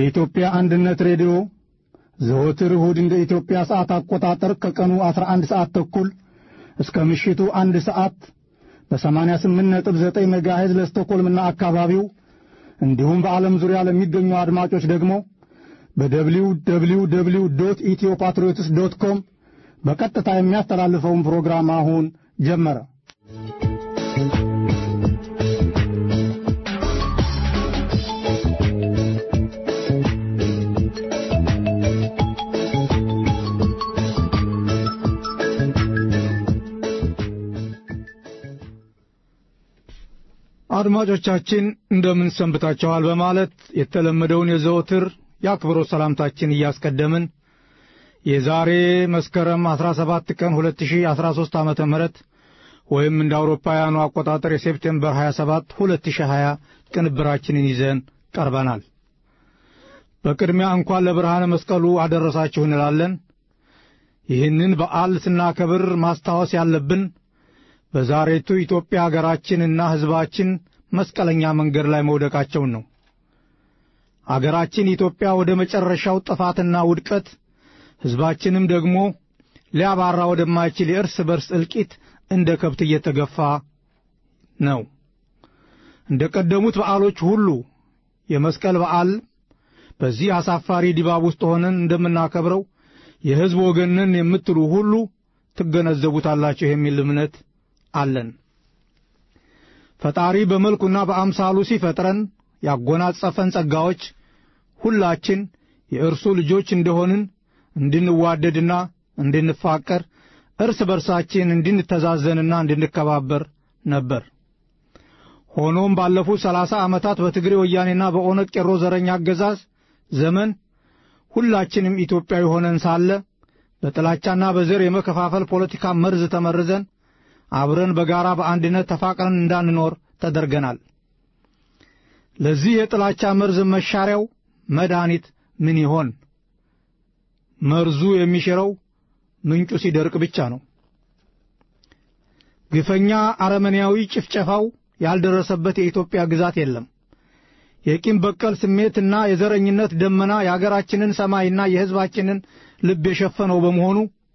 የኢትዮጵያ አንድነት ሬዲዮ ዘወትር እሁድ እንደ ኢትዮጵያ ሰዓት አቆጣጠር ከቀኑ 11 ሰዓት ተኩል እስከ ምሽቱ አንድ ሰዓት በ88.9 ሜጋሄዝ ለስቶኮልምና አካባቢው እንዲሁም በዓለም ዙሪያ ለሚገኙ አድማጮች ደግሞ በደብሊው ደብሊው ደብሊው ዶት ኢትዮ ፓትሪዮትስ ዶት ኮም በቀጥታ የሚያስተላልፈውን ፕሮግራም አሁን ጀመረ። አድማጮቻችን እንደምን ሰንብታችኋል? በማለት የተለመደውን የዘወትር የአክብሮት ሰላምታችን እያስቀደምን የዛሬ መስከረም 17 ቀን 2013 ዓመተ ምህረት ወይም እንደ አውሮፓውያኑ አቆጣጠር የሴፕቴምበር 27 2020 ቅንብራችንን ይዘን ቀርበናል። በቅድሚያ እንኳን ለብርሃነ መስቀሉ አደረሳችሁ እንላለን። ይህንን በዓል ስናከብር ማስታወስ ያለብን በዛሬቱ ኢትዮጵያ አገራችንና ሕዝባችን መስቀለኛ መንገድ ላይ መውደቃቸውን ነው። አገራችን ኢትዮጵያ ወደ መጨረሻው ጥፋትና ውድቀት፣ ሕዝባችንም ደግሞ ሊያባራ ወደማይችል የእርስ በርስ እልቂት እንደ ከብት እየተገፋ ነው። እንደ ቀደሙት በዓሎች ሁሉ የመስቀል በዓል በዚህ አሳፋሪ ድባብ ውስጥ ሆነን እንደምናከብረው የሕዝብ ወገንን የምትሉ ሁሉ ትገነዘቡታላችሁ የሚል እምነት አለን። ፈጣሪ በመልኩና በአምሳሉ ሲፈጥረን ያጎናጸፈን ጸጋዎች ሁላችን የእርሱ ልጆች እንደሆንን እንድንዋደድና እንድንፋቀር እርስ በርሳችን እንድንተዛዘንና እንድንከባበር ነበር። ሆኖም ባለፉት ሰላሳ ዓመታት በትግሬ ወያኔና በኦነግ ቄሮ ዘረኛ አገዛዝ ዘመን ሁላችንም ኢትዮጵያዊ ሆነን ሳለ በጥላቻና በዘር የመከፋፈል ፖለቲካ መርዝ ተመርዘን አብረን በጋራ በአንድነት ተፋቅረን እንዳንኖር ተደርገናል። ለዚህ የጥላቻ መርዝ መሻሪያው መድኃኒት ምን ይሆን? መርዙ የሚሽረው ምንጩ ሲደርቅ ብቻ ነው። ግፈኛ አረመኔያዊ ጭፍጨፋው ያልደረሰበት የኢትዮጵያ ግዛት የለም። የቂም በቀል ስሜትና የዘረኝነት ደመና የአገራችንን ሰማይና የሕዝባችንን ልብ የሸፈነው በመሆኑ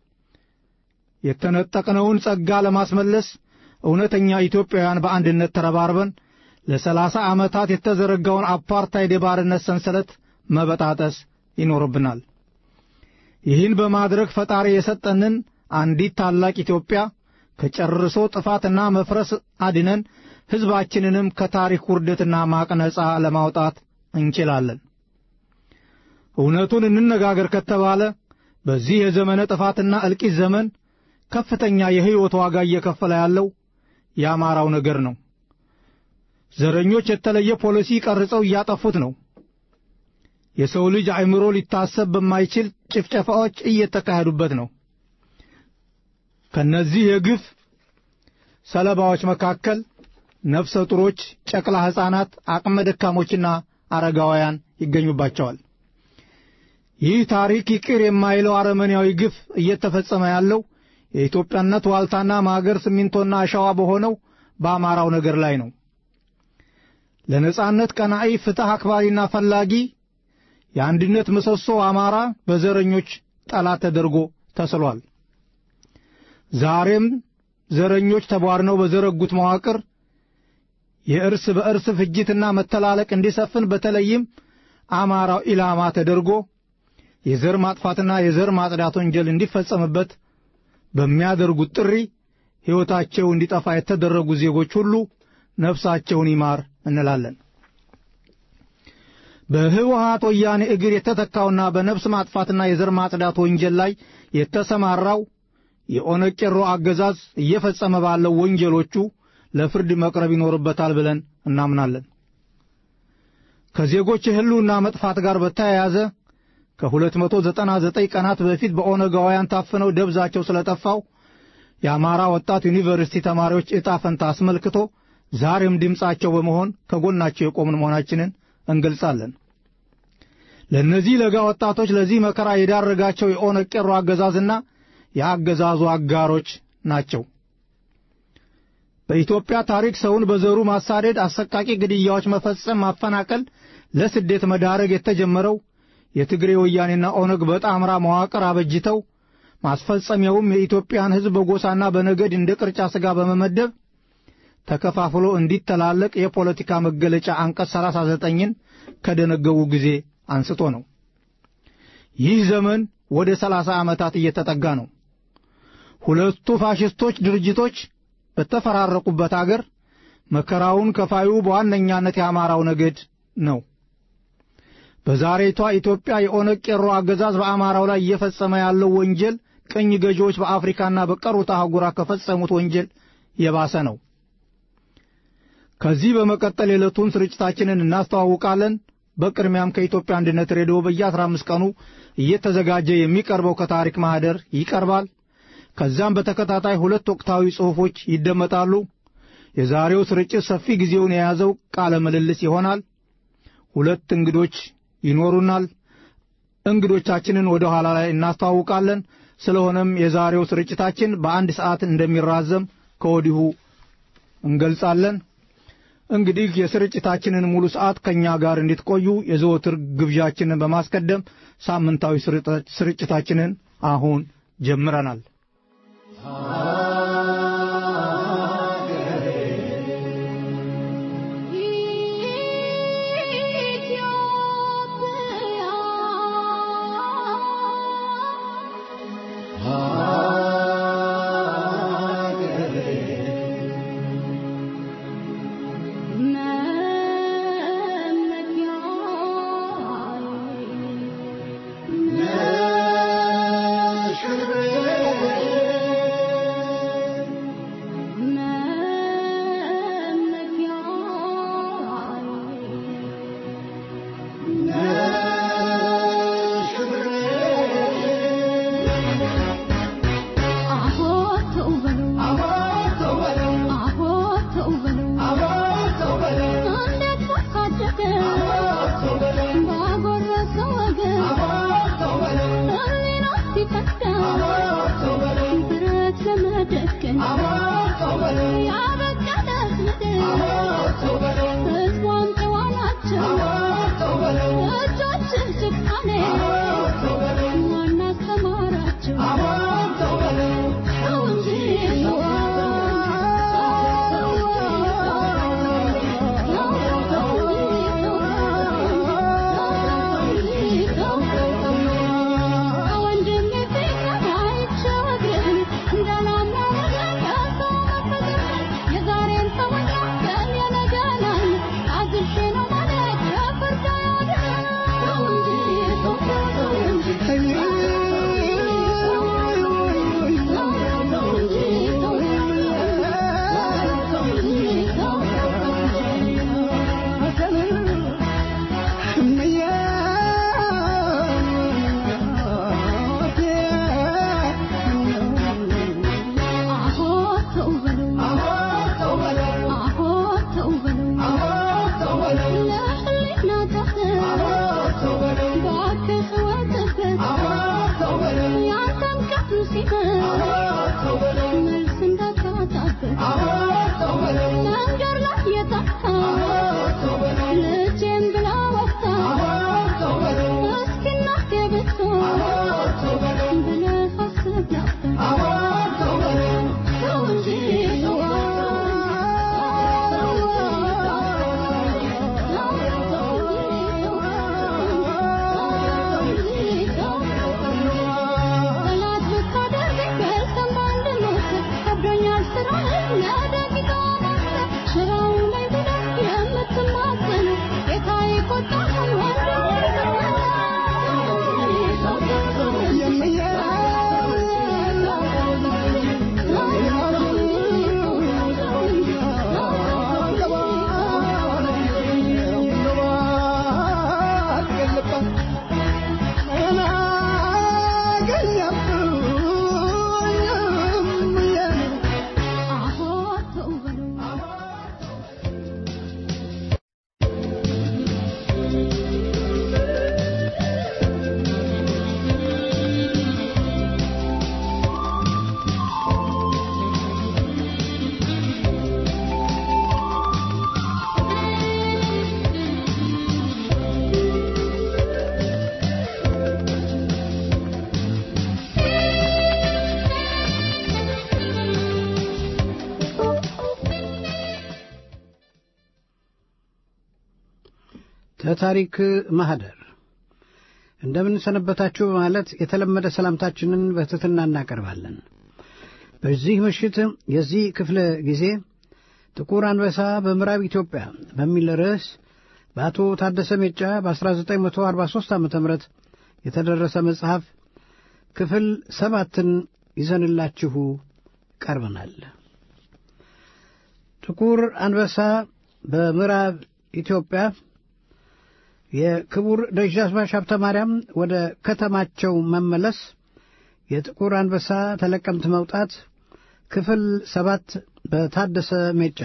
የተነጠቅነውን ጸጋ ለማስመለስ እውነተኛ ኢትዮጵያውያን በአንድነት ተረባርበን ለሰላሳ ዓመታት የተዘረጋውን አፓርታይድ የባርነት ሰንሰለት መበጣጠስ ይኖርብናል። ይህን በማድረግ ፈጣሪ የሰጠንን አንዲት ታላቅ ኢትዮጵያ ከጨርሶ ጥፋትና መፍረስ አድነን ሕዝባችንንም ከታሪክ ውርደትና ማቅ ነጻ ለማውጣት እንችላለን። እውነቱን እንነጋገር ከተባለ በዚህ የዘመነ ጥፋትና እልቂት ዘመን ከፍተኛ የሕይወት ዋጋ እየከፈለ ያለው የአማራው ነገር ነው። ዘረኞች የተለየ ፖሊሲ ቀርጸው እያጠፉት ነው። የሰው ልጅ አእምሮ ሊታሰብ በማይችል ጭፍጨፋዎች እየተካሄዱበት ነው። ከነዚህ የግፍ ሰለባዎች መካከል ነፍሰ ጡሮች፣ ጨቅላ ሕፃናት፣ አቅመ ደካሞችና አረጋውያን ይገኙባቸዋል። ይህ ታሪክ ይቅር የማይለው አረመኔያዊ ግፍ እየተፈጸመ ያለው የኢትዮጵያነት ዋልታና ማገር ሲሚንቶና አሸዋ በሆነው በአማራው ነገር ላይ ነው። ለነጻነት ቀናኢ፣ ፍትሕ አክባሪና ፈላጊ የአንድነት ምሰሶ አማራ በዘረኞች ጠላት ተደርጎ ተስሏል። ዛሬም ዘረኞች ተቧርነው በዘረጉት መዋቅር የእርስ በእርስ ፍጅትና መተላለቅ እንዲሰፍን በተለይም አማራው ኢላማ ተደርጎ የዘር ማጥፋትና የዘር ማጽዳት ወንጀል እንዲፈጸምበት በሚያደርጉት ጥሪ ሕይወታቸው እንዲጠፋ የተደረጉ ዜጎች ሁሉ ነፍሳቸውን ይማር እንላለን። በህወሓት ወያኔ እግር የተተካውና በነፍስ ማጥፋትና የዘር ማጽዳት ወንጀል ላይ የተሰማራው የኦነግ ቄሮ አገዛዝ እየፈጸመ ባለው ወንጀሎቹ ለፍርድ መቅረብ ይኖርበታል ብለን እናምናለን። ከዜጎች የህልውና መጥፋት ጋር በተያያዘ ከ299 ቀናት በፊት በኦነጋውያን ታፍነው ደብዛቸው ስለጠፋው የአማራ ወጣት ዩኒቨርሲቲ ተማሪዎች ዕጣ ፈንታ አስመልክቶ ዛሬም ድምፃቸው በመሆን ከጎናቸው የቆምን መሆናችንን እንገልጻለን። ለእነዚህ ለጋ ወጣቶች ለዚህ መከራ የዳረጋቸው የኦነግ ቄሮ አገዛዝና የአገዛዙ አጋሮች ናቸው። በኢትዮጵያ ታሪክ ሰውን በዘሩ ማሳደድ፣ አሰቃቂ ግድያዎች መፈጸም፣ ማፈናቀል፣ ለስደት መዳረግ የተጀመረው የትግሬ ወያኔና ኦነግ በጣምራ መዋቅር አበጅተው ማስፈጸሚያውም የኢትዮጵያን ሕዝብ በጎሳና በነገድ እንደ ቅርጫ ሥጋ በመመደብ ተከፋፍሎ እንዲተላለቅ የፖለቲካ መገለጫ አንቀጽ 39ን ከደነገቡ ጊዜ አንስቶ ነው። ይህ ዘመን ወደ ሰላሳ ዓመታት እየተጠጋ ነው። ሁለቱ ፋሽስቶች ድርጅቶች በተፈራረቁበት አገር መከራውን ከፋዩ በዋነኛነት የአማራው ነገድ ነው። በዛሬቷ ኢትዮጵያ የኦነግ ቄሮ አገዛዝ በአማራው ላይ እየፈጸመ ያለው ወንጀል ቅኝ ገዢዎች በአፍሪካና በቀሩት አህጉራት ከፈጸሙት ወንጀል የባሰ ነው። ከዚህ በመቀጠል የዕለቱን ስርጭታችንን እናስተዋውቃለን። በቅድሚያም ከኢትዮጵያ አንድነት ሬዲዮ በየ15 ቀኑ እየተዘጋጀ የሚቀርበው ከታሪክ ማህደር ይቀርባል። ከዛም በተከታታይ ሁለት ወቅታዊ ጽሑፎች ይደመጣሉ። የዛሬው ስርጭት ሰፊ ጊዜውን የያዘው ቃለ ምልልስ ይሆናል። ሁለት እንግዶች ይኖሩናል። እንግዶቻችንን ወደ ኋላ ላይ እናስተዋውቃለን። ስለሆነም የዛሬው ስርጭታችን በአንድ ሰዓት እንደሚራዘም ከወዲሁ እንገልጻለን። እንግዲህ የስርጭታችንን ሙሉ ሰዓት ከእኛ ጋር እንድትቆዩ የዘወትር ግብዣችንን በማስቀደም ሳምንታዊ ስርጭታችንን አሁን ጀምረናል። Oh ተታሪክ ማህደር እንደምን ሰነበታችሁ በማለት የተለመደ ሰላምታችንን በትሕትና እናቀርባለን። በዚህ ምሽት የዚህ ክፍለ ጊዜ ጥቁር አንበሳ በምዕራብ ኢትዮጵያ በሚል ርዕስ በአቶ ታደሰ ሜጫ በ1943 ዓ ም የተደረሰ መጽሐፍ ክፍል ሰባትን ይዘንላችሁ ቀርበናል። ጥቁር አንበሳ በምዕራብ ኢትዮጵያ የክቡር ደጃዝማች ሀብተ ማርያም ወደ ከተማቸው መመለስ፣ የጥቁር አንበሳ ተለቀምት መውጣት፣ ክፍል ሰባት በታደሰ ሜጫ።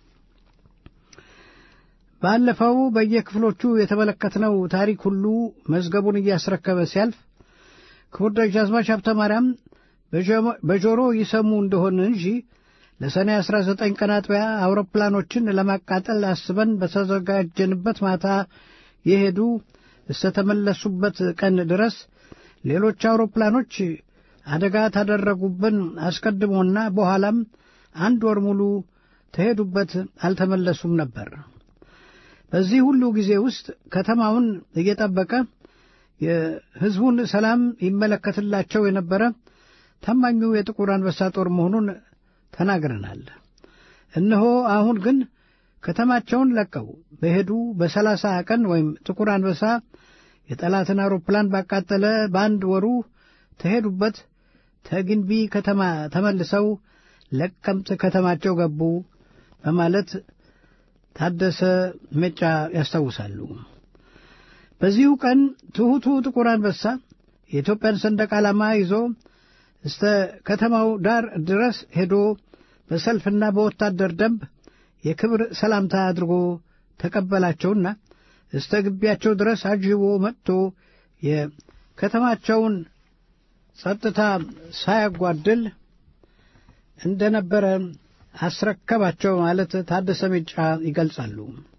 ባለፈው በየክፍሎቹ የተመለከትነው ታሪክ ሁሉ መዝገቡን እያስረከበ ሲያልፍ ክቡር ደጃዝማች ሀብተ ማርያም በጆሮ ይሰሙ እንደሆን እንጂ ለሰኔ 19 ቀን አጥቢያ አውሮፕላኖችን ለማቃጠል አስበን በተዘጋጀንበት ማታ የሄዱ እስተተመለሱበት ቀን ድረስ ሌሎች አውሮፕላኖች አደጋ ታደረጉብን አስቀድሞና በኋላም አንድ ወር ሙሉ ተሄዱበት አልተመለሱም ነበር። በዚህ ሁሉ ጊዜ ውስጥ ከተማውን እየጠበቀ የሕዝቡን ሰላም ይመለከትላቸው የነበረ ታማኙ የጥቁር አንበሳ ጦር መሆኑን ተናግረናል። እነሆ አሁን ግን ከተማቸውን ለቀው በሄዱ በሰላሳ ቀን ወይም ጥቁር አንበሳ የጠላትን አውሮፕላን ባቃጠለ በአንድ ወሩ ተሄዱበት ተግንቢ ከተማ ተመልሰው ለቀምት ከተማቸው ገቡ በማለት ታደሰ ሜጫ ያስታውሳሉ። በዚሁ ቀን ትሑቱ ጥቁር አንበሳ የኢትዮጵያን ሰንደቅ ዓላማ ይዞ እስተ ከተማው ዳር ድረስ ሄዶ በሰልፍና በወታደር ደንብ የክብር ሰላምታ አድርጎ ተቀበላቸውና እስተ ግቢያቸው ድረስ አጅቦ መጥቶ የከተማቸውን ጸጥታ ሳያጓድል እንደነበረ አስረከባቸው ማለት ታደሰ ሜጫ ይገልጻሉ።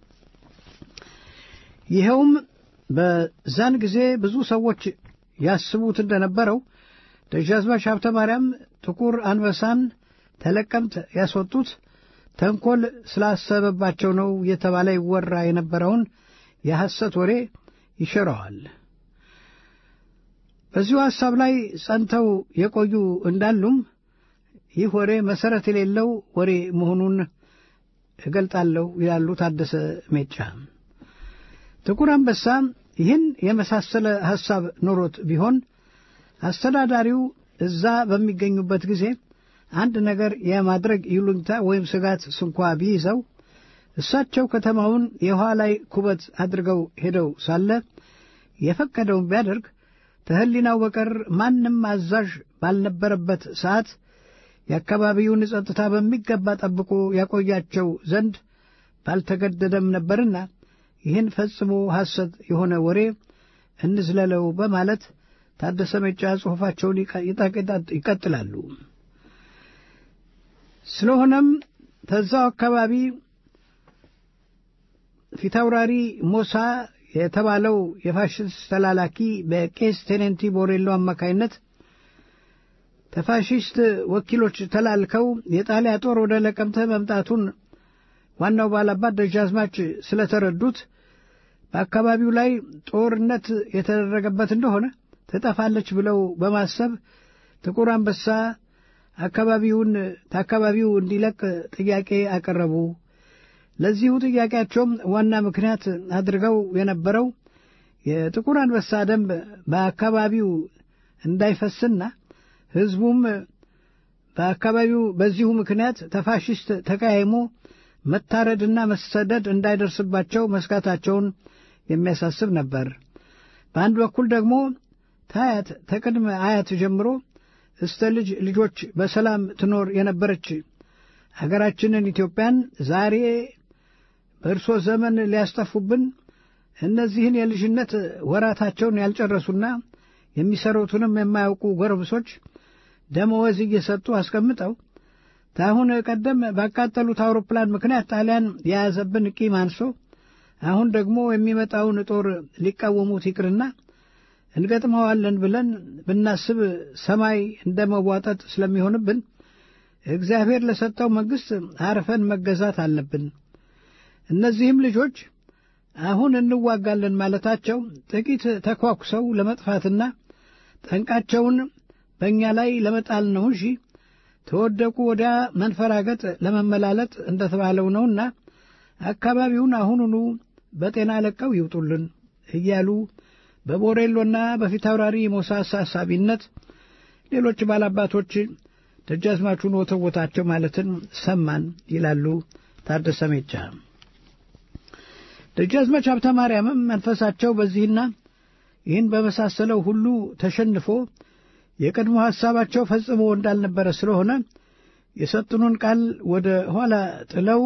ይኸውም በዛን ጊዜ ብዙ ሰዎች ያስቡት እንደነበረው ደጃዝማች ሀብተ ማርያም ጥቁር አንበሳን ተለቀምት ያስወጡት ተንኰል ስላሰበባቸው ነው የተባለ ይወራ የነበረውን የሐሰት ወሬ ይሽረዋል። በዚሁ ሐሳብ ላይ ጸንተው የቆዩ እንዳሉም ይህ ወሬ መሠረት የሌለው ወሬ መሆኑን እገልጣለሁ ይላሉ ታደሰ ሜጫ። ጥቁር አንበሳ ይህን የመሳሰለ ሐሳብ ኖሮት ቢሆን አስተዳዳሪው እዛ በሚገኙበት ጊዜ አንድ ነገር የማድረግ ይሉኝታ ወይም ስጋት ስንኳ ቢይዘው እሳቸው ከተማውን የውኃ ላይ ኩበት አድርገው ሄደው ሳለ የፈቀደውን ቢያደርግ ከሕሊናው በቀር ማንም አዛዥ ባልነበረበት ሰዓት የአካባቢውን ጸጥታ በሚገባ ጠብቆ ያቆያቸው ዘንድ ባልተገደደም ነበርና ይህን ፈጽሞ ሐሰት የሆነ ወሬ እንዝለለው በማለት ታደሰ ሜጫ ጽሑፋቸውን ይቀጥላሉ። ስለሆነም ተዛው አካባቢ ፊታውራሪ ሞሳ የተባለው የፋሽስት ተላላኪ በቄስ ቴኔንቲ ቦሬሎ አማካይነት ተፋሽስት ወኪሎች ተላልከው የጣሊያ ጦር ወደ ለቀምተ መምጣቱን ዋናው ባላባት ደጃዝማች ስለተረዱት በአካባቢው ላይ ጦርነት የተደረገበት እንደሆነ ትጠፋለች ብለው በማሰብ ጥቁር አንበሳ አካባቢውን ከአካባቢው እንዲለቅ ጥያቄ አቀረቡ። ለዚሁ ጥያቄያቸውም ዋና ምክንያት አድርገው የነበረው የጥቁር አንበሳ ደንብ በአካባቢው እንዳይፈስና ሕዝቡም በአካባቢው በዚሁ ምክንያት ተፋሽስት ተቃይሞ መታረድና መሰደድ እንዳይደርስባቸው መስጋታቸውን የሚያሳስብ ነበር። በአንድ በኩል ደግሞ ታያት ተቅድመ አያት ጀምሮ እስተ ልጅ ልጆች በሰላም ትኖር የነበረች አገራችንን ኢትዮጵያን ዛሬ በእርሶ ዘመን ሊያስጠፉብን እነዚህን የልጅነት ወራታቸውን ያልጨረሱና የሚሰሩትንም የማያውቁ ጎረምሶች ደመወዝ እየሰጡ አስቀምጠው ከአሁን ቀደም ባቃጠሉት አውሮፕላን ምክንያት ጣሊያን የያዘብን ቂም አንሶ አሁን ደግሞ የሚመጣውን ጦር ሊቃወሙት ይቅርና እንገጥመዋለን ብለን ብናስብ ሰማይ እንደ መዋጠጥ ስለሚሆንብን እግዚአብሔር ለሰጠው መንግሥት አርፈን መገዛት አለብን። እነዚህም ልጆች አሁን እንዋጋለን ማለታቸው ጥቂት ተኳኩሰው ለመጥፋትና ጠንቃቸውን በእኛ ላይ ለመጣል ነው እንጂ ተወደቁ ወዲያ መንፈራገጥ ለመመላለጥ እንደተባለው ነውና አካባቢውን አሁኑኑ በጤና ለቀው ይውጡልን እያሉ በቦሬሎና በፊታውራሪ ሞሳ አሳሳቢነት ሌሎች ባላባቶች ደጃዝማቹን ወተወታቸው ማለትን ሰማን ይላሉ ታደሰ ሜጫ። ደጃዝማች ሀብተ ማርያምም መንፈሳቸው በዚህና ይህን በመሳሰለው ሁሉ ተሸንፎ የቀድሞ ሐሳባቸው ፈጽሞ እንዳልነበረ ስለሆነ የሰጡንን ቃል ወደ ኋላ ጥለው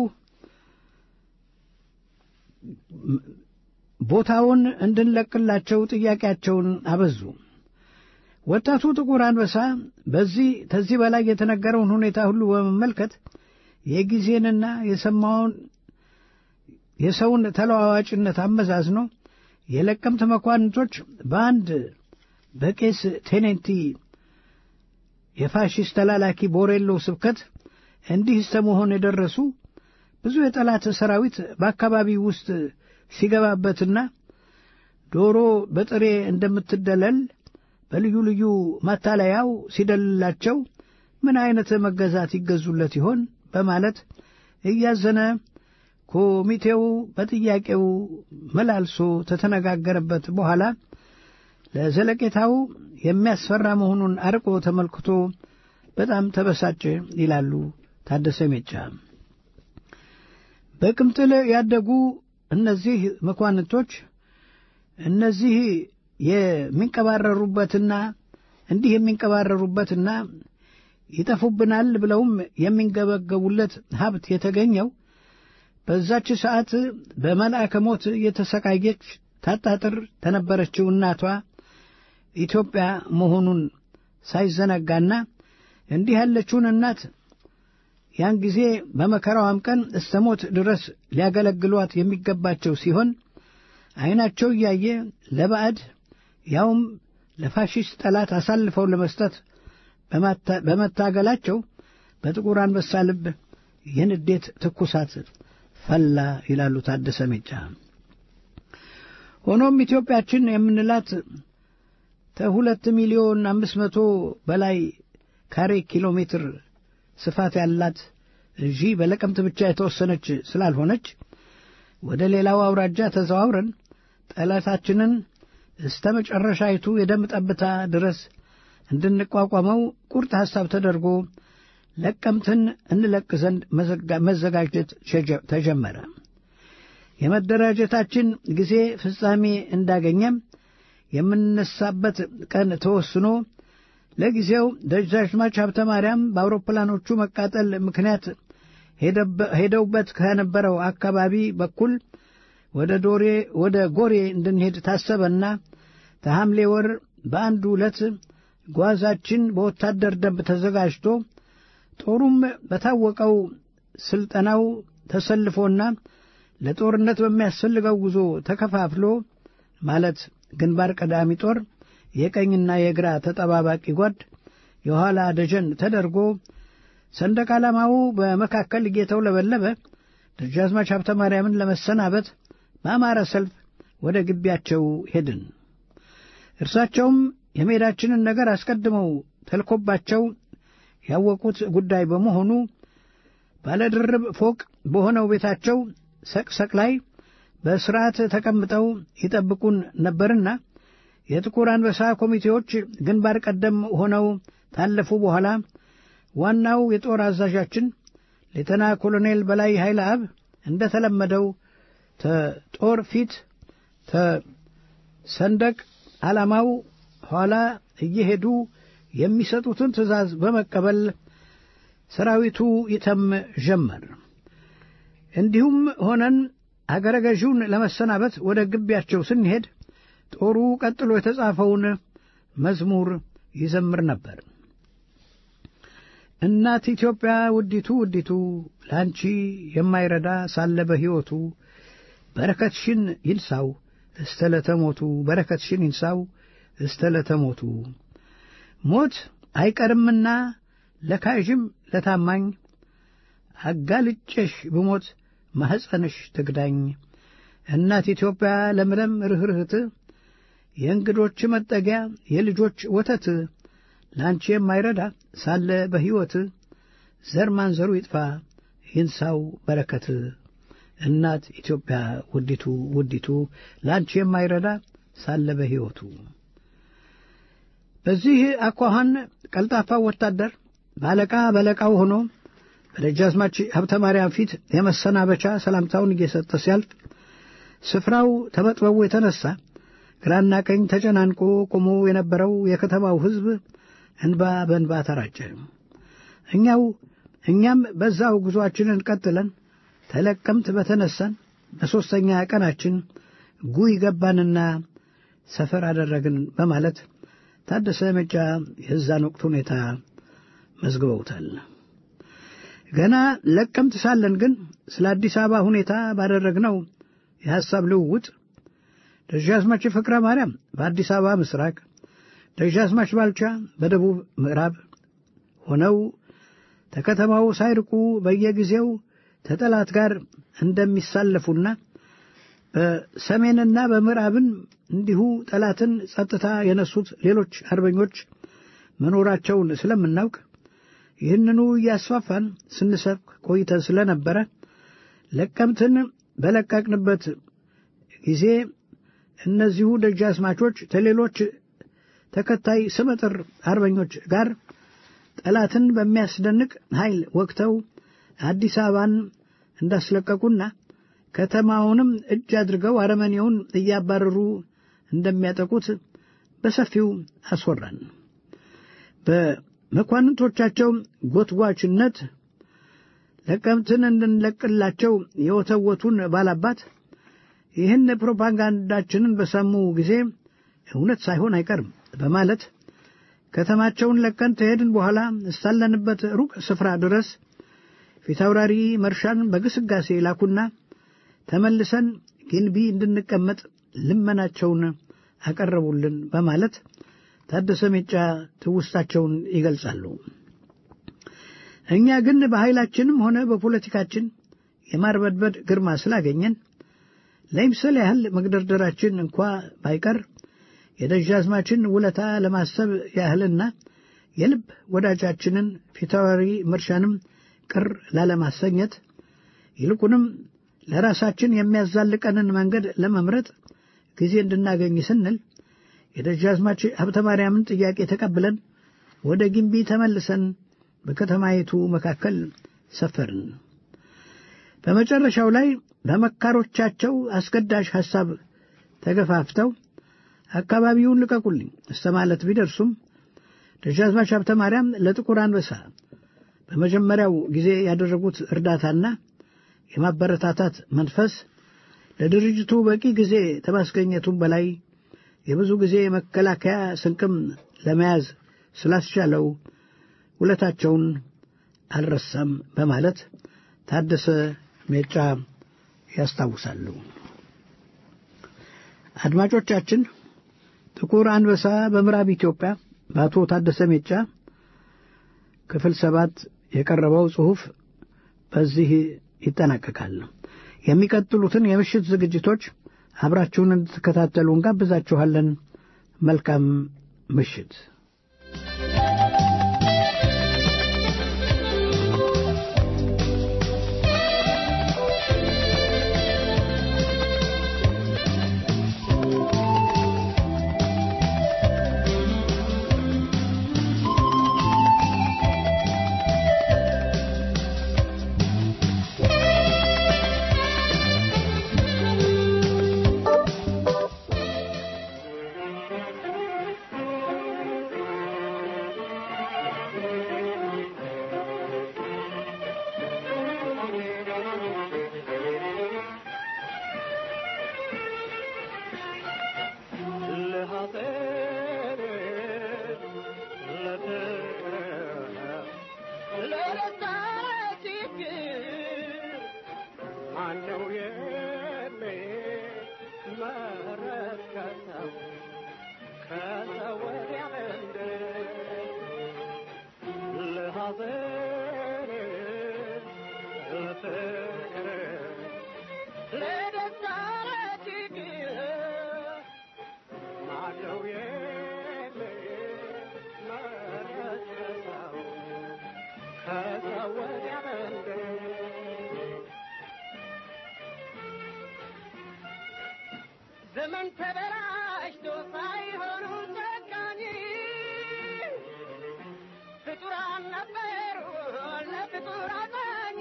ቦታውን እንድንለቅላቸው ጥያቄያቸውን አበዙ። ወጣቱ ጥቁር አንበሳ በዚህ ከዚህ በላይ የተነገረውን ሁኔታ ሁሉ በመመልከት የጊዜንና የሰማውን የሰውን ተለዋዋጭነት አመዛዝኖ የለቀምት መኳንንቶች በአንድ በቄስ ቴኔንቲ የፋሽስት ተላላኪ ቦሬሎ ስብከት እንዲህ እስተ መሆን የደረሱ ብዙ የጠላት ሰራዊት በአካባቢው ውስጥ ሲገባበትና ዶሮ በጥሬ እንደምትደለል በልዩ ልዩ ማታለያው ሲደልላቸው ምን አይነት መገዛት ይገዙለት ይሆን በማለት እያዘነ ኮሚቴው በጥያቄው መላልሶ ተተነጋገረበት በኋላ ለዘለቄታው የሚያስፈራ መሆኑን አርቆ ተመልክቶ በጣም ተበሳጨ ይላሉ ታደሰ ሜጫ። በቅምጥል ያደጉ እነዚህ መኳንንቶች እነዚህ የሚንቀባረሩበትና እንዲህ የሚንቀባረሩበትና ይጠፉብናል ብለውም የሚንገበገቡለት ሀብት የተገኘው በዛች ሰዓት በመልአከ ሞት የተሰቃየች ታጣጥር ተነበረችው እናቷ ኢትዮጵያ መሆኑን ሳይዘነጋና እንዲህ ያለችውን እናት ያን ጊዜ በመከራዋም ቀን እስተ ሞት ድረስ ሊያገለግሏት የሚገባቸው ሲሆን ዐይናቸው እያየ ለባዕድ ያውም ለፋሽስት ጠላት አሳልፈው ለመስጠት በመታገላቸው በጥቁር አንበሳ ልብ የንዴት ትኩሳት ፈላ ይላሉ ታደሰ ሜጫ። ሆኖም ኢትዮጵያችን የምንላት ከሁለት ሚሊዮን አምስት መቶ በላይ ካሬ ኪሎ ሜትር ስፋት ያላት እንጂ በለቀምት ብቻ የተወሰነች ስላልሆነች ወደ ሌላው አውራጃ ተዘዋውረን ጠላታችንን እስተ መጨረሻይቱ የደም ጠብታ ድረስ እንድንቋቋመው ቁርጥ ሐሳብ ተደርጎ ለቀምትን እንለቅ ዘንድ መዘጋጀት ተጀመረ። የመደራጀታችን ጊዜ ፍጻሜ እንዳገኘም የምንነሳበት ቀን ተወስኖ ለጊዜው ደጃዝማች ሀብተ ማርያም በአውሮፕላኖቹ መቃጠል ምክንያት ሄደውበት ከነበረው አካባቢ በኩል ወደ ዶሬ ወደ ጎሬ እንድንሄድ ታሰበና ተሐምሌ ወር በአንድ ዕለት ጓዛችን በወታደር ደንብ ተዘጋጅቶ ጦሩም በታወቀው ስልጠናው ተሰልፎና ለጦርነት በሚያስፈልገው ጉዞ ተከፋፍሎ ማለት ግንባር ቀዳሚ ጦር የቀኝና የግራ ተጠባባቂ ጓድ የኋላ ደጀን ተደርጎ ሰንደቅ ዓላማው በመካከል እየተውለበለበ ደጃዝማች ሀብተ ማርያምን ለመሰናበት በአማረ ሰልፍ ወደ ግቢያቸው ሄድን። እርሳቸውም የሜዳችንን ነገር አስቀድመው ተልኮባቸው ያወቁት ጉዳይ በመሆኑ ባለድርብ ፎቅ በሆነው ቤታቸው ሰቅሰቅ ላይ በስርዓት ተቀምጠው ይጠብቁን ነበርና የጥቁር አንበሳ ኮሚቴዎች ግንባር ቀደም ሆነው ታለፉ በኋላ ዋናው የጦር አዛዣችን ሌተና ኮሎኔል በላይ ኃይለ አብ እንደ ተለመደው ተጦር ፊት ተሰንደቅ ዓላማው ኋላ እየሄዱ የሚሰጡትን ትእዛዝ በመቀበል ሰራዊቱ ይተም ጀመር። እንዲሁም ሆነን አገረ ገዢውን ለመሰናበት ወደ ግቢያቸው ስንሄድ ጦሩ ቀጥሎ የተጻፈውን መዝሙር ይዘምር ነበር። እናት ኢትዮጵያ ውዲቱ ውዲቱ ለአንቺ የማይረዳ ሳለ በሕይወቱ በረከትሽን ይንሳው እስተ ለተሞቱ በረከትሽን ይንሳው እስተ ለተሞቱ ሞት አይቀርምና ለካዥም ለታማኝ አጋልጬሽ ብሞት ማኅፀንሽ ትግዳኝ እናት ኢትዮጵያ ለምለም ርኅርህት የእንግዶች መጠጊያ የልጆች ወተት ለአንቺ የማይረዳ ሳለ በሕይወት ዘር ማንዘሩ ይጥፋ ይንሳው በረከት እናት ኢትዮጵያ ውዲቱ ውዲቱ ለአንቺ የማይረዳ ሳለ በሕይወቱ በዚህ አኳኋን ቀልጣፋው ወታደር በአለቃ በለቃው ሆኖ በደጃዝማች ሀብተ ማርያም ፊት የመሰናበቻ ሰላምታውን እየሰጠ ሲያልፍ ስፍራው ተመጥበቡ የተነሳ ግራና ቀኝ ተጨናንቆ ቆሞ የነበረው የከተማው ሕዝብ እንባ በእንባ ተራጨ። እኛው እኛም በዛው ጉዞአችንን ቀጥለን ተለቀምት በተነሳን በሦስተኛ ቀናችን ጉይ ገባንና ሰፈር አደረግን በማለት ታደሰ መጫ የዛን ወቅት ሁኔታ መዝግበውታል። ገና ለቀምት ሳለን ግን ስለ አዲስ አበባ ሁኔታ ባደረግነው የሐሳብ ልውውጥ ደጃዝማች ፍቅረ ማርያም በአዲስ አበባ ምስራቅ፣ ደጃዝማች ባልቻ በደቡብ ምዕራብ ሆነው ከከተማው ሳይርቁ በየጊዜው ተጠላት ጋር እንደሚሳለፉና በሰሜንና በምዕራብን እንዲሁ ጠላትን ጸጥታ የነሱት ሌሎች አርበኞች መኖራቸውን ስለምናውቅ ይህንኑ እያስፋፋን ስንሰብክ ቆይተን ስለነበረ ለቀምትን በለቀቅንበት ጊዜ እነዚሁ ደጃዝማቾች ከሌሎች ተከታይ ስመጥር አርበኞች ጋር ጠላትን በሚያስደንቅ ኃይል ወቅተው አዲስ አበባን እንዳስለቀቁና ከተማውንም እጅ አድርገው አረመኔውን እያባረሩ እንደሚያጠቁት በሰፊው አስወራን። በመኳንንቶቻቸው ጎትጓችነት ለቀምትን እንድንለቅላቸው የወተወቱን ባላባት ይህን ፕሮፓጋንዳችንን በሰሙ ጊዜ እውነት ሳይሆን አይቀርም በማለት ከተማቸውን ለቀን ተሄድን በኋላ እስካለንበት ሩቅ ስፍራ ድረስ ፊታውራሪ መርሻን በግስጋሴ ላኩና ተመልሰን ግንቢ እንድንቀመጥ ልመናቸውን አቀረቡልን በማለት ታደሰ ሜጫ ትውስታቸውን ይገልጻሉ። እኛ ግን በኃይላችንም ሆነ በፖለቲካችን የማርበድበድ ግርማ ስላገኘን ለይምሰል ያህል መግደርደራችን እንኳ ባይቀር የደጃዝማችን ውለታ ለማሰብ ያህልና የልብ ወዳጃችንን ፊታውራሪ መርሻንም ቅር ላለማሰኘት ይልቁንም ለራሳችን የሚያዛልቀንን መንገድ ለመምረጥ ጊዜ እንድናገኝ ስንል የደጃዝማች ሀብተ ማርያምን ጥያቄ ተቀብለን ወደ ግንቢ ተመልሰን በከተማይቱ መካከል ሰፈርን። በመጨረሻው ላይ በመካሮቻቸው አስገዳጅ ሐሳብ ተገፋፍተው አካባቢውን ልቀቁልኝ እስከ ማለት ቢደርሱም ደጃዝማች ሀብተ ማርያም ለጥቁር አንበሳ በመጀመሪያው ጊዜ ያደረጉት እርዳታና የማበረታታት መንፈስ ለድርጅቱ በቂ ጊዜ ከማስገኘቱም በላይ የብዙ ጊዜ መከላከያ ስንቅም ለመያዝ ስላስቻለው ውለታቸውን አልረሳም በማለት ታደሰ ሜጫ ያስታውሳሉ። አድማጮቻችን፣ ጥቁር አንበሳ በምዕራብ ኢትዮጵያ በአቶ ታደሰ ሜጫ ክፍል ሰባት የቀረበው ጽሑፍ በዚህ ይጠናቀቃል። የሚቀጥሉትን የምሽት ዝግጅቶች አብራችሁን እንድትከታተሉ እንጋብዛችኋለን። መልካም ምሽት። Let us ዘመን ተበላሽቶ ሳይሆኑ ጨካኝ ፍጡራን ነበሩ ለፍጡር አዛኝ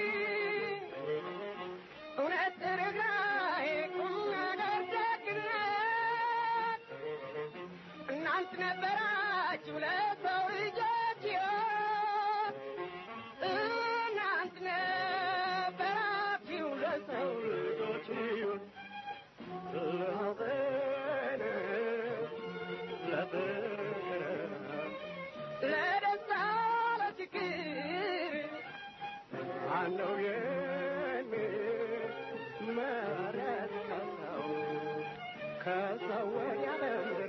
እውነት ርኅራኄ ቁም ነገር ደግነት እናንት ነበራችሁ ለሰው ልጆች ሕይወት እናንት ነበራችሁ ለሰው ልጆች ሕይወት ለደስታ ለችግር ማነው የሚመረጥ ከሰው ከሰው ወዲያ በምድር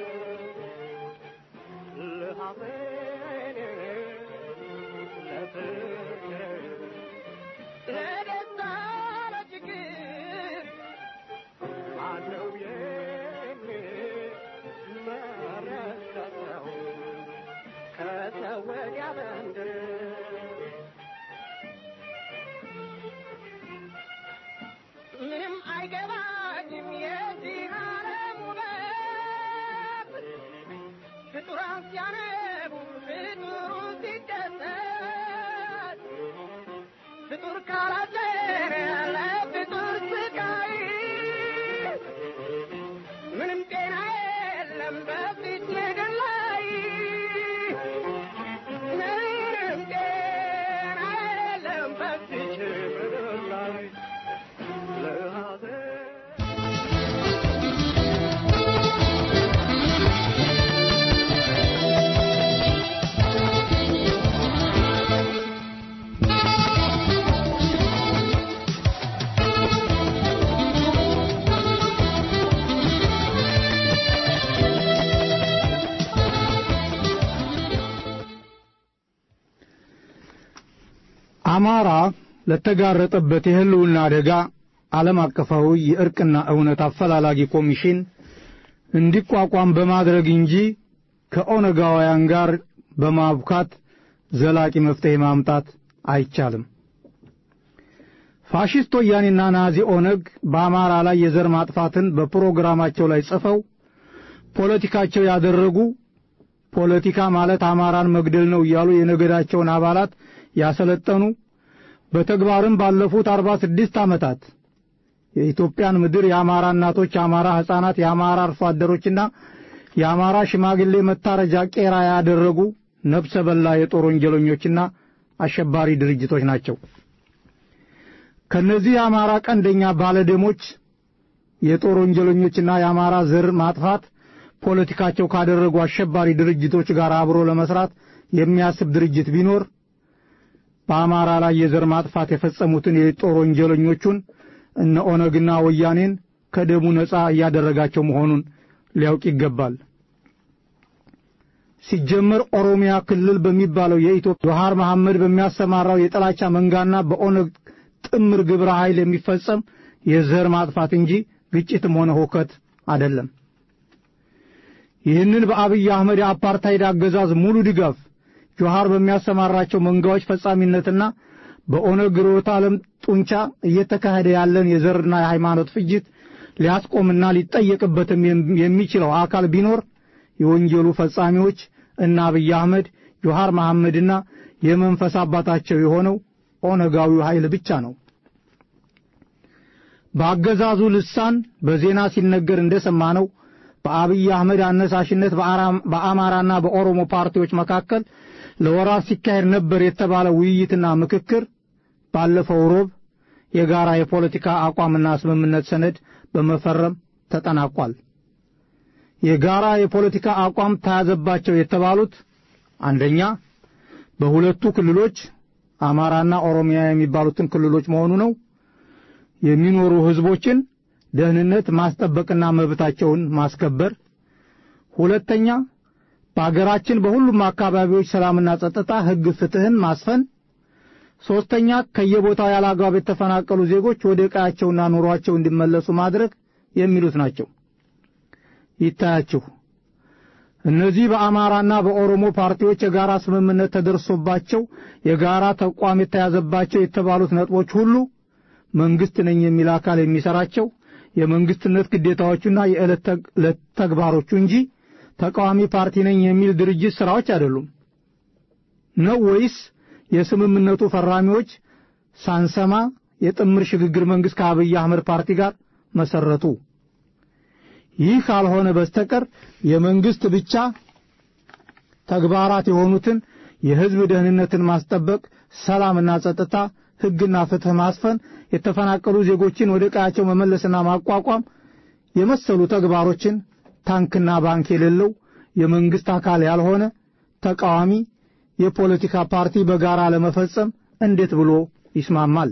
ለሐዘን ለፍቅር ለደስታ ለችግር ማነው የሚመረጥ ከሰው ከሰው ወዲያ በምድር ምንም አይገባኝም የዚህ ዓለም ውበት ፍጡራን ሲያነቡ ፍጡሩ ሲደሰት ፍጡር ካላደረ ለፍጡር ስቃይ ምንም ጤና የለም በፊት ምድር ላይ ምንም ጤና የለም በፊት ምድር ላይ ለሐዘን አማራ ለተጋረጠበት የህልውና አደጋ ዓለም አቀፋዊ የእርቅና እውነት አፈላላጊ ኮሚሽን እንዲቋቋም በማድረግ እንጂ ከኦነጋውያን ጋር በማብካት ዘላቂ መፍትሄ ማምጣት አይቻልም። ፋሽስት ወያኔና ናዚ ኦነግ በአማራ ላይ የዘር ማጥፋትን በፕሮግራማቸው ላይ ጽፈው ፖለቲካቸው ያደረጉ ፖለቲካ ማለት አማራን መግደል ነው እያሉ የነገዳቸውን አባላት ያሰለጠኑ በተግባርም ባለፉት አርባ ስድስት ዓመታት የኢትዮጵያን ምድር የአማራ እናቶች፣ የአማራ ሕፃናት፣ የአማራ አርሶ አደሮችና የአማራ ሽማግሌ መታረጃ ቄራ ያደረጉ ነፍሰ በላ የጦር ወንጀለኞችና አሸባሪ ድርጅቶች ናቸው። ከነዚህ የአማራ ቀንደኛ ባለደሞች የጦር ወንጀለኞችና የአማራ ዘር ማጥፋት ፖለቲካቸው ካደረጉ አሸባሪ ድርጅቶች ጋር አብሮ ለመስራት የሚያስብ ድርጅት ቢኖር በአማራ ላይ የዘር ማጥፋት የፈጸሙትን የጦር ወንጀለኞቹን እነ ኦነግና ወያኔን ከደሙ ነጻ እያደረጋቸው መሆኑን ሊያውቅ ይገባል። ሲጀመር ኦሮሚያ ክልል በሚባለው የኢትዮጵያ ጆሃር መሐመድ በሚያሰማራው የጥላቻ መንጋና በኦነግ ጥምር ግብረ ኃይል የሚፈጸም የዘር ማጥፋት እንጂ ግጭትም ሆነ ሁከት አይደለም። ይህንን በአብይ አህመድ የአፓርታይድ አገዛዝ ሙሉ ድጋፍ ጆሃር በሚያሰማራቸው መንጋዎች ፈጻሚነትና በኦነግ ርዕዮተ ዓለም ጡንቻ እየተካሄደ ያለን የዘርና የሃይማኖት ፍጅት ሊያስቆምና ሊጠየቅበትም የሚችለው አካል ቢኖር የወንጀሉ ፈጻሚዎች እና አብይ አህመድ ጆሃር መሐመድና የመንፈስ አባታቸው የሆነው ኦነጋዊው ኃይል ብቻ ነው። በአገዛዙ ልሳን በዜና ሲነገር እንደሰማነው በአብይ አህመድ አነሳሽነት በአማራና በኦሮሞ ፓርቲዎች መካከል ለወራት ሲካሄድ ነበር የተባለ ውይይትና ምክክር ባለፈው ሮብ የጋራ የፖለቲካ አቋምና ስምምነት ሰነድ በመፈረም ተጠናቋል። የጋራ የፖለቲካ አቋም ተያዘባቸው የተባሉት አንደኛ በሁለቱ ክልሎች አማራና ኦሮሚያ የሚባሉትን ክልሎች መሆኑ ነው የሚኖሩ ህዝቦችን ደህንነት ማስጠበቅና መብታቸውን ማስከበር። ሁለተኛ በአገራችን በሁሉም አካባቢዎች ሰላምና ጸጥታ፣ ህግ፣ ፍትህን ማስፈን። ሶስተኛ ከየቦታው ያለ አግባብ የተፈናቀሉ ዜጎች ወደ ቀያቸውና ኑሯቸው እንዲመለሱ ማድረግ የሚሉት ናቸው። ይታያችሁ። እነዚህ በአማራና በኦሮሞ ፓርቲዎች የጋራ ስምምነት ተደርሶባቸው የጋራ ተቋም የተያዘባቸው የተባሉት ነጥቦች ሁሉ መንግስት ነኝ የሚል አካል የሚሰራቸው የመንግስትነት ግዴታዎቹና የዕለት ተዕለት ተግባሮቹ እንጂ ተቃዋሚ ፓርቲ ነኝ የሚል ድርጅት ስራዎች አይደሉም ነው ወይስ የስምምነቱ ፈራሚዎች ሳንሰማ የጥምር ሽግግር መንግስት ከአብይ አህመድ ፓርቲ ጋር መሰረቱ? ይህ ካልሆነ በስተቀር የመንግስት ብቻ ተግባራት የሆኑትን የህዝብ ደህንነትን ማስጠበቅ፣ ሰላምና ጸጥታ፣ ህግና ፍትህ ማስፈን፣ የተፈናቀሉ ዜጎችን ወደ ቀያቸው መመለስና ማቋቋም የመሰሉ ተግባሮችን ታንክና ባንክ የሌለው የመንግስት አካል ያልሆነ ተቃዋሚ የፖለቲካ ፓርቲ በጋራ ለመፈጸም እንዴት ብሎ ይስማማል?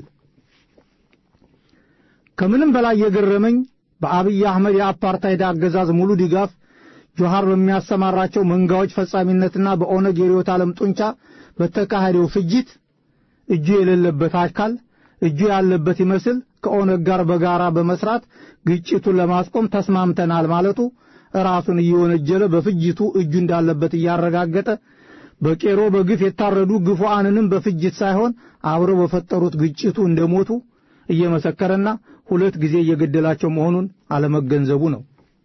ከምንም በላይ የገረመኝ በአብይ አህመድ የአፓርታይድ አገዛዝ ሙሉ ድጋፍ ጆሃር በሚያሰማራቸው መንጋዎች ፈጻሚነትና በኦነግ የርዕዮተ ዓለም ጡንቻ በተካሄደው ፍጅት እጁ የሌለበት አካል እጁ ያለበት ይመስል ከኦነግ ጋር በጋራ በመስራት ግጭቱን ለማስቆም ተስማምተናል ማለቱ ራሱን እየወነጀለ በፍጅቱ እጁ እንዳለበት እያረጋገጠ በቄሮ በግፍ የታረዱ ግፉአንንም በፍጅት ሳይሆን አብረው በፈጠሩት ግጭቱ እንደሞቱ እየመሰከረና ሁለት ጊዜ እየገደላቸው መሆኑን አለመገንዘቡ ነው።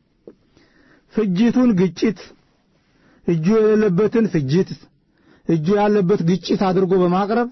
ፍጅቱን ግጭት፣ እጁ የሌለበትን ፍጅት፣ እጁ ያለበት ግጭት አድርጎ በማቅረብ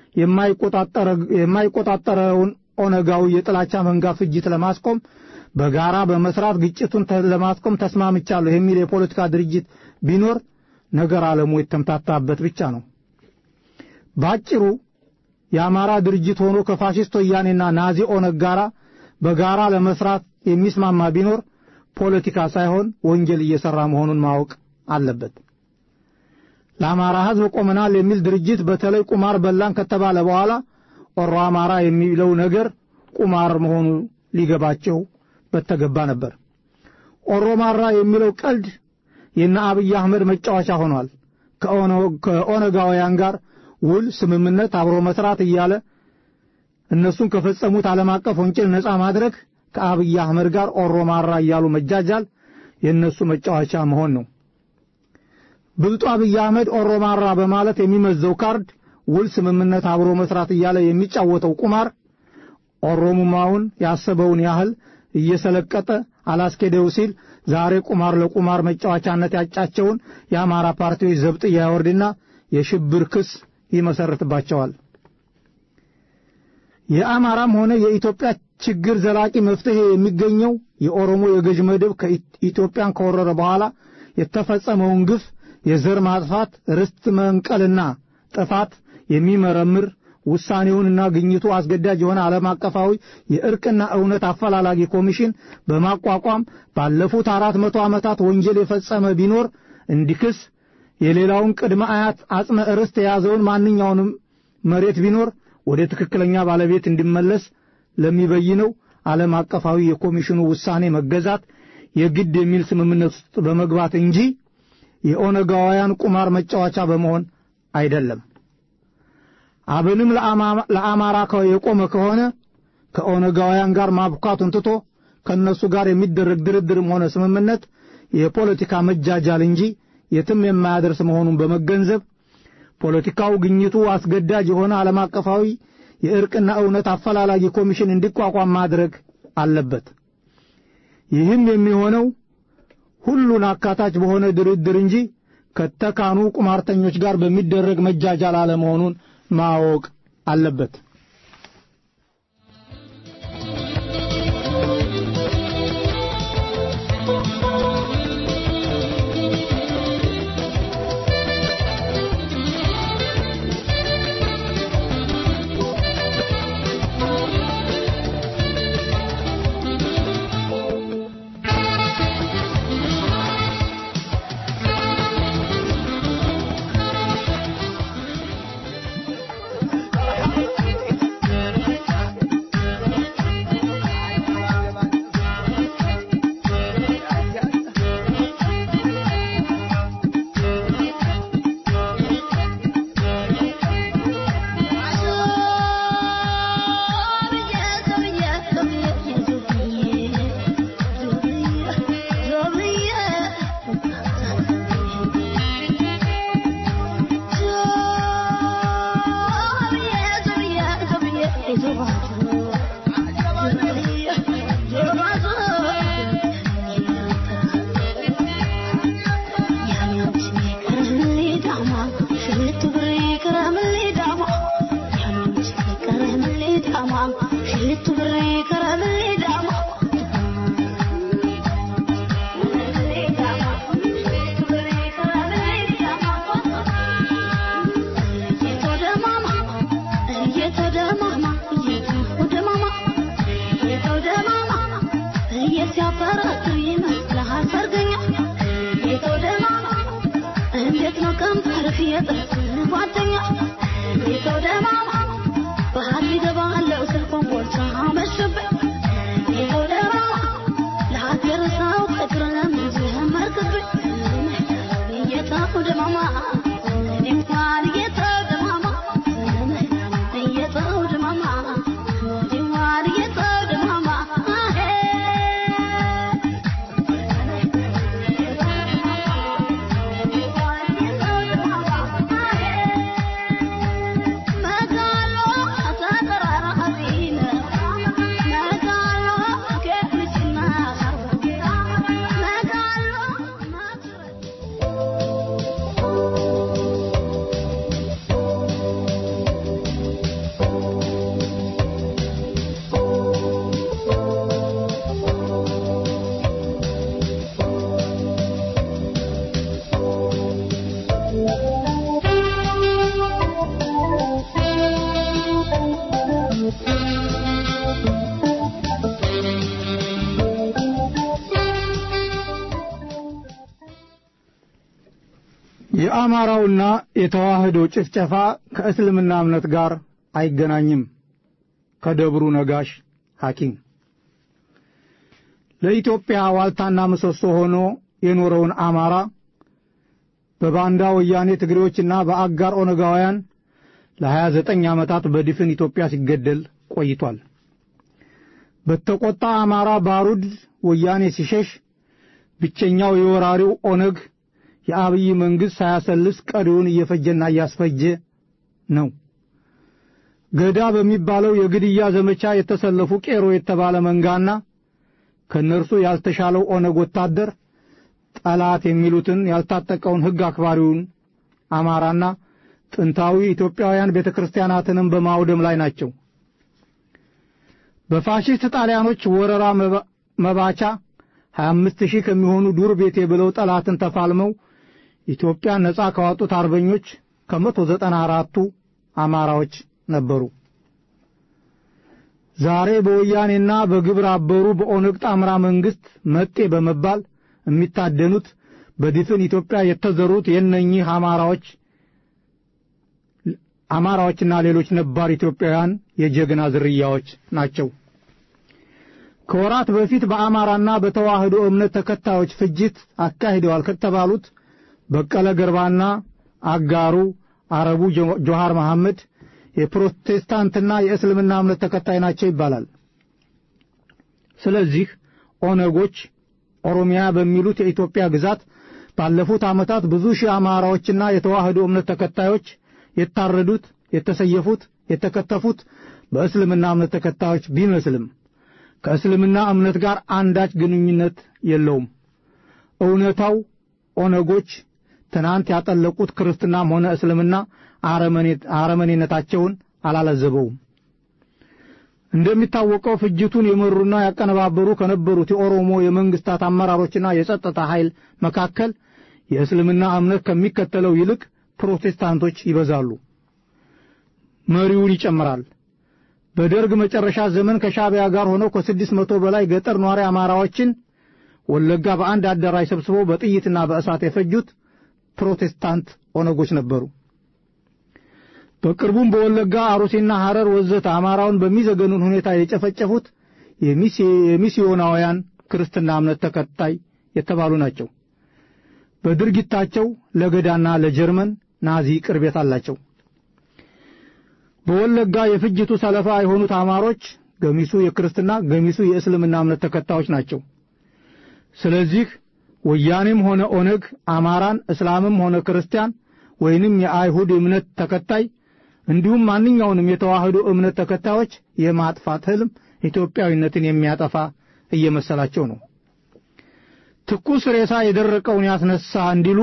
የማይቆጣጠረውን ኦነጋዊ የጥላቻ መንጋ ፍጅት ለማስቆም በጋራ በመስራት ግጭቱን ለማስቆም ተስማምቻለሁ የሚል የፖለቲካ ድርጅት ቢኖር ነገር ዓለሙ የተምታታበት ብቻ ነው። ባጭሩ የአማራ ድርጅት ሆኖ ከፋሽስት ወያኔና ናዚ ኦነግ ጋራ በጋራ ለመስራት የሚስማማ ቢኖር ፖለቲካ ሳይሆን ወንጀል እየሰራ መሆኑን ማወቅ አለበት። ለአማራ ሕዝብ ቆመናል የሚል ድርጅት በተለይ ቁማር በላን ከተባለ በኋላ ኦሮ አማራ የሚለው ነገር ቁማር መሆኑ ሊገባቸው በተገባ ነበር። ኦሮ ማራ የሚለው ቀልድ የነ አብይ አህመድ መጫወቻ ሆኗል። ከኦነጋውያን ጋር ውል፣ ስምምነት፣ አብሮ መስራት እያለ እነሱን ከፈጸሙት ዓለም አቀፍ ወንጀል ነፃ ማድረግ ከአብይ አህመድ ጋር ኦሮ ማራ እያሉ መጃጃል የእነሱ መጫወቻ መሆን ነው። ብልጡ አብይ አህመድ ኦሮ ማራ በማለት የሚመዘው ካርድ ውል፣ ስምምነት፣ አብሮ መስራት እያለ የሚጫወተው ቁማር ኦሮሙማውን ያሰበውን ያህል እየሰለቀጠ አላስኬደው ሲል ዛሬ ቁማር ለቁማር መጫወቻነት ያጫቸውን የአማራ ፓርቲዎች ዘብጥ ያወርድና የሽብር ክስ ይመሰርትባቸዋል። የአማራም ሆነ የኢትዮጵያ ችግር ዘላቂ መፍትሄ የሚገኘው የኦሮሞ የገዥ መደብ ከኢትዮጵያን ከወረረ በኋላ የተፈጸመውን ግፍ፣ የዘር ማጥፋት፣ ርስት መንቀልና ጥፋት የሚመረምር ውሳኔውንና ግኝቱ አስገዳጅ የሆነ ዓለም አቀፋዊ የእርቅና እውነት አፈላላጊ ኮሚሽን በማቋቋም ባለፉት አራት መቶ ዓመታት ወንጀል የፈጸመ ቢኖር እንዲክስ የሌላውን ቅድመ አያት አጽመ ርስት የያዘውን ማንኛውንም መሬት ቢኖር ወደ ትክክለኛ ባለቤት እንዲመለስ ለሚበይነው ዓለም አቀፋዊ የኮሚሽኑ ውሳኔ መገዛት የግድ የሚል ስምምነት ውስጥ በመግባት እንጂ የኦነጋውያን ቁማር መጫወቻ በመሆን አይደለም። አብንም ለአማራ የቆመ ከሆነ ከኦነጋውያን ጋር ማብኳቱን ትቶ ከእነሱ ጋር የሚደረግ ድርድርም ሆነ ስምምነት የፖለቲካ መጃጃል እንጂ የትም የማያደርስ መሆኑን በመገንዘብ ፖለቲካው ግኝቱ አስገዳጅ የሆነ ዓለም አቀፋዊ የእርቅና እውነት አፈላላጊ ኮሚሽን እንዲቋቋም ማድረግ አለበት። ይህም የሚሆነው ሁሉን አካታች በሆነ ድርድር እንጂ ከተካኑ ቁማርተኞች ጋር በሚደረግ መጃጃል አለመሆኑን ማወቅ አለበት። የአማራውና የተዋህዶ ጭፍጨፋ ከእስልምና እምነት ጋር አይገናኝም። ከደብሩ ነጋሽ ሐኪም ለኢትዮጵያ ዋልታና ምሰሶ ሆኖ የኖረውን አማራ በባንዳ ወያኔ ትግሬዎችና በአጋር ኦነጋውያን ለ29 ዓመታት በድፍን ኢትዮጵያ ሲገደል ቆይቷል። በተቆጣ አማራ ባሩድ ወያኔ ሲሸሽ ብቸኛው የወራሪው ኦነግ የአብይ መንግሥት ሳያሰልስ ቀሪውን እየፈጀና እያስፈጀ ነው። ገዳ በሚባለው የግድያ ዘመቻ የተሰለፉ ቄሮ የተባለ መንጋና ከእነርሱ ያልተሻለው ኦነግ ወታደር ጠላት የሚሉትን ያልታጠቀውን ሕግ አክባሪውን አማራና ጥንታዊ ኢትዮጵያውያን ቤተ ክርስቲያናትንም በማውደም ላይ ናቸው። በፋሽስት ጣሊያኖች ወረራ መባቻ 25 ሺህ ከሚሆኑ ዱር ቤቴ ብለው ጠላትን ተፋልመው ኢትዮጵያን ነጻ ካወጡት አርበኞች ከመቶ ዘጠና አራቱ አማራዎች ነበሩ። ዛሬ በወያኔና በግብረ አበሩ በኦነግ ጣምራ መንግስት መጤ በመባል የሚታደኑት በድፍን ኢትዮጵያ የተዘሩት የእነኚህ አማራዎች አማራዎችና ሌሎች ነባር ኢትዮጵያውያን የጀግና ዝርያዎች ናቸው። ከወራት በፊት በአማራና በተዋህዶ እምነት ተከታዮች ፍጅት አካሂደዋል ከተባሉት በቀለ ገርባና አጋሩ አረቡ ጆሃር መሐመድ የፕሮቴስታንትና የእስልምና እምነት ተከታይ ናቸው ይባላል። ስለዚህ ኦነጎች ኦሮሚያ በሚሉት የኢትዮጵያ ግዛት ባለፉት ዓመታት ብዙ ሺህ አማራዎችና የተዋህዶ እምነት ተከታዮች የታረዱት፣ የተሰየፉት፣ የተከተፉት በእስልምና እምነት ተከታዮች ቢመስልም ከእስልምና እምነት ጋር አንዳች ግንኙነት የለውም። እውነታው ኦነጎች ትናንት ያጠለቁት ክርስትናም ሆነ እስልምና አረመኔነታቸውን አላለዘበውም። እንደሚታወቀው ፍጅቱን የመሩና ያቀነባበሩ ከነበሩት የኦሮሞ የመንግስታት አመራሮችና የጸጥታ ኃይል መካከል የእስልምና እምነት ከሚከተለው ይልቅ ፕሮቴስታንቶች ይበዛሉ። መሪውን ይጨምራል። በደርግ መጨረሻ ዘመን ከሻዕቢያ ጋር ሆነው ከስድስት መቶ በላይ ገጠር ኗሪ አማራዎችን ወለጋ በአንድ አዳራሽ ሰብስበው በጥይትና በእሳት የፈጁት ፕሮቴስታንት ኦነጎች ነበሩ። በቅርቡም በወለጋ አሩሲና ሐረር ወዘተ አማራውን በሚዘገኑን ሁኔታ የጨፈጨፉት የሚስዮናውያን ክርስትና እምነት ተከታይ የተባሉ ናቸው። በድርጊታቸው ለገዳና ለጀርመን ናዚ ቅርቤት አላቸው። በወለጋ የፍጅቱ ሰለፋ የሆኑት አማሮች ገሚሱ የክርስትና ገሚሱ የእስልምና እምነት ተከታዮች ናቸው። ስለዚህ ወያኔም ሆነ ኦነግ አማራን እስላምም ሆነ ክርስቲያን ወይንም የአይሁድ እምነት ተከታይ እንዲሁም ማንኛውንም የተዋህዶ እምነት ተከታዮች የማጥፋት ህልም ኢትዮጵያዊነትን የሚያጠፋ እየመሰላቸው ነው። ትኩስ ሬሳ የደረቀውን ያስነሳ እንዲሉ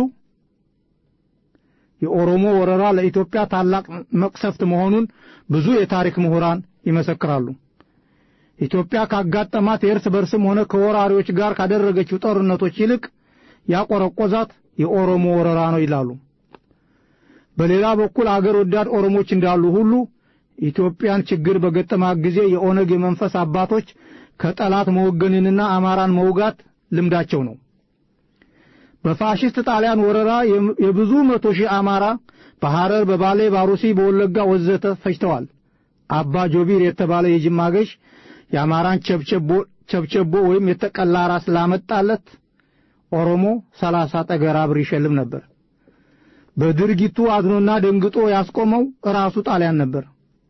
የኦሮሞ ወረራ ለኢትዮጵያ ታላቅ መቅሰፍት መሆኑን ብዙ የታሪክ ምሁራን ይመሰክራሉ። ኢትዮጵያ ካጋጠማት የእርስ በርስም ሆነ ከወራሪዎች ጋር ካደረገችው ጦርነቶች ይልቅ ያቆረቆዛት የኦሮሞ ወረራ ነው ይላሉ። በሌላ በኩል አገር ወዳድ ኦሮሞች እንዳሉ ሁሉ ኢትዮጵያን ችግር በገጠማት ጊዜ የኦነግ የመንፈስ አባቶች ከጠላት መወገንንና አማራን መውጋት ልምዳቸው ነው። በፋሽስት ጣሊያን ወረራ የብዙ መቶ ሺህ አማራ በሐረር፣ በባሌ፣ ባሩሲ፣ በወለጋ ወዘተ ፈጅተዋል። አባ ጆቢር የተባለ የጅማ ገዥ የአማራን ቸብቸቦ ወይም የተቀላ ራስ ላመጣለት ኦሮሞ ሰላሳ ጠገራ ብር ይሸልም ነበር። በድርጊቱ አዝኖና ደንግጦ ያስቆመው ራሱ ጣሊያን ነበር።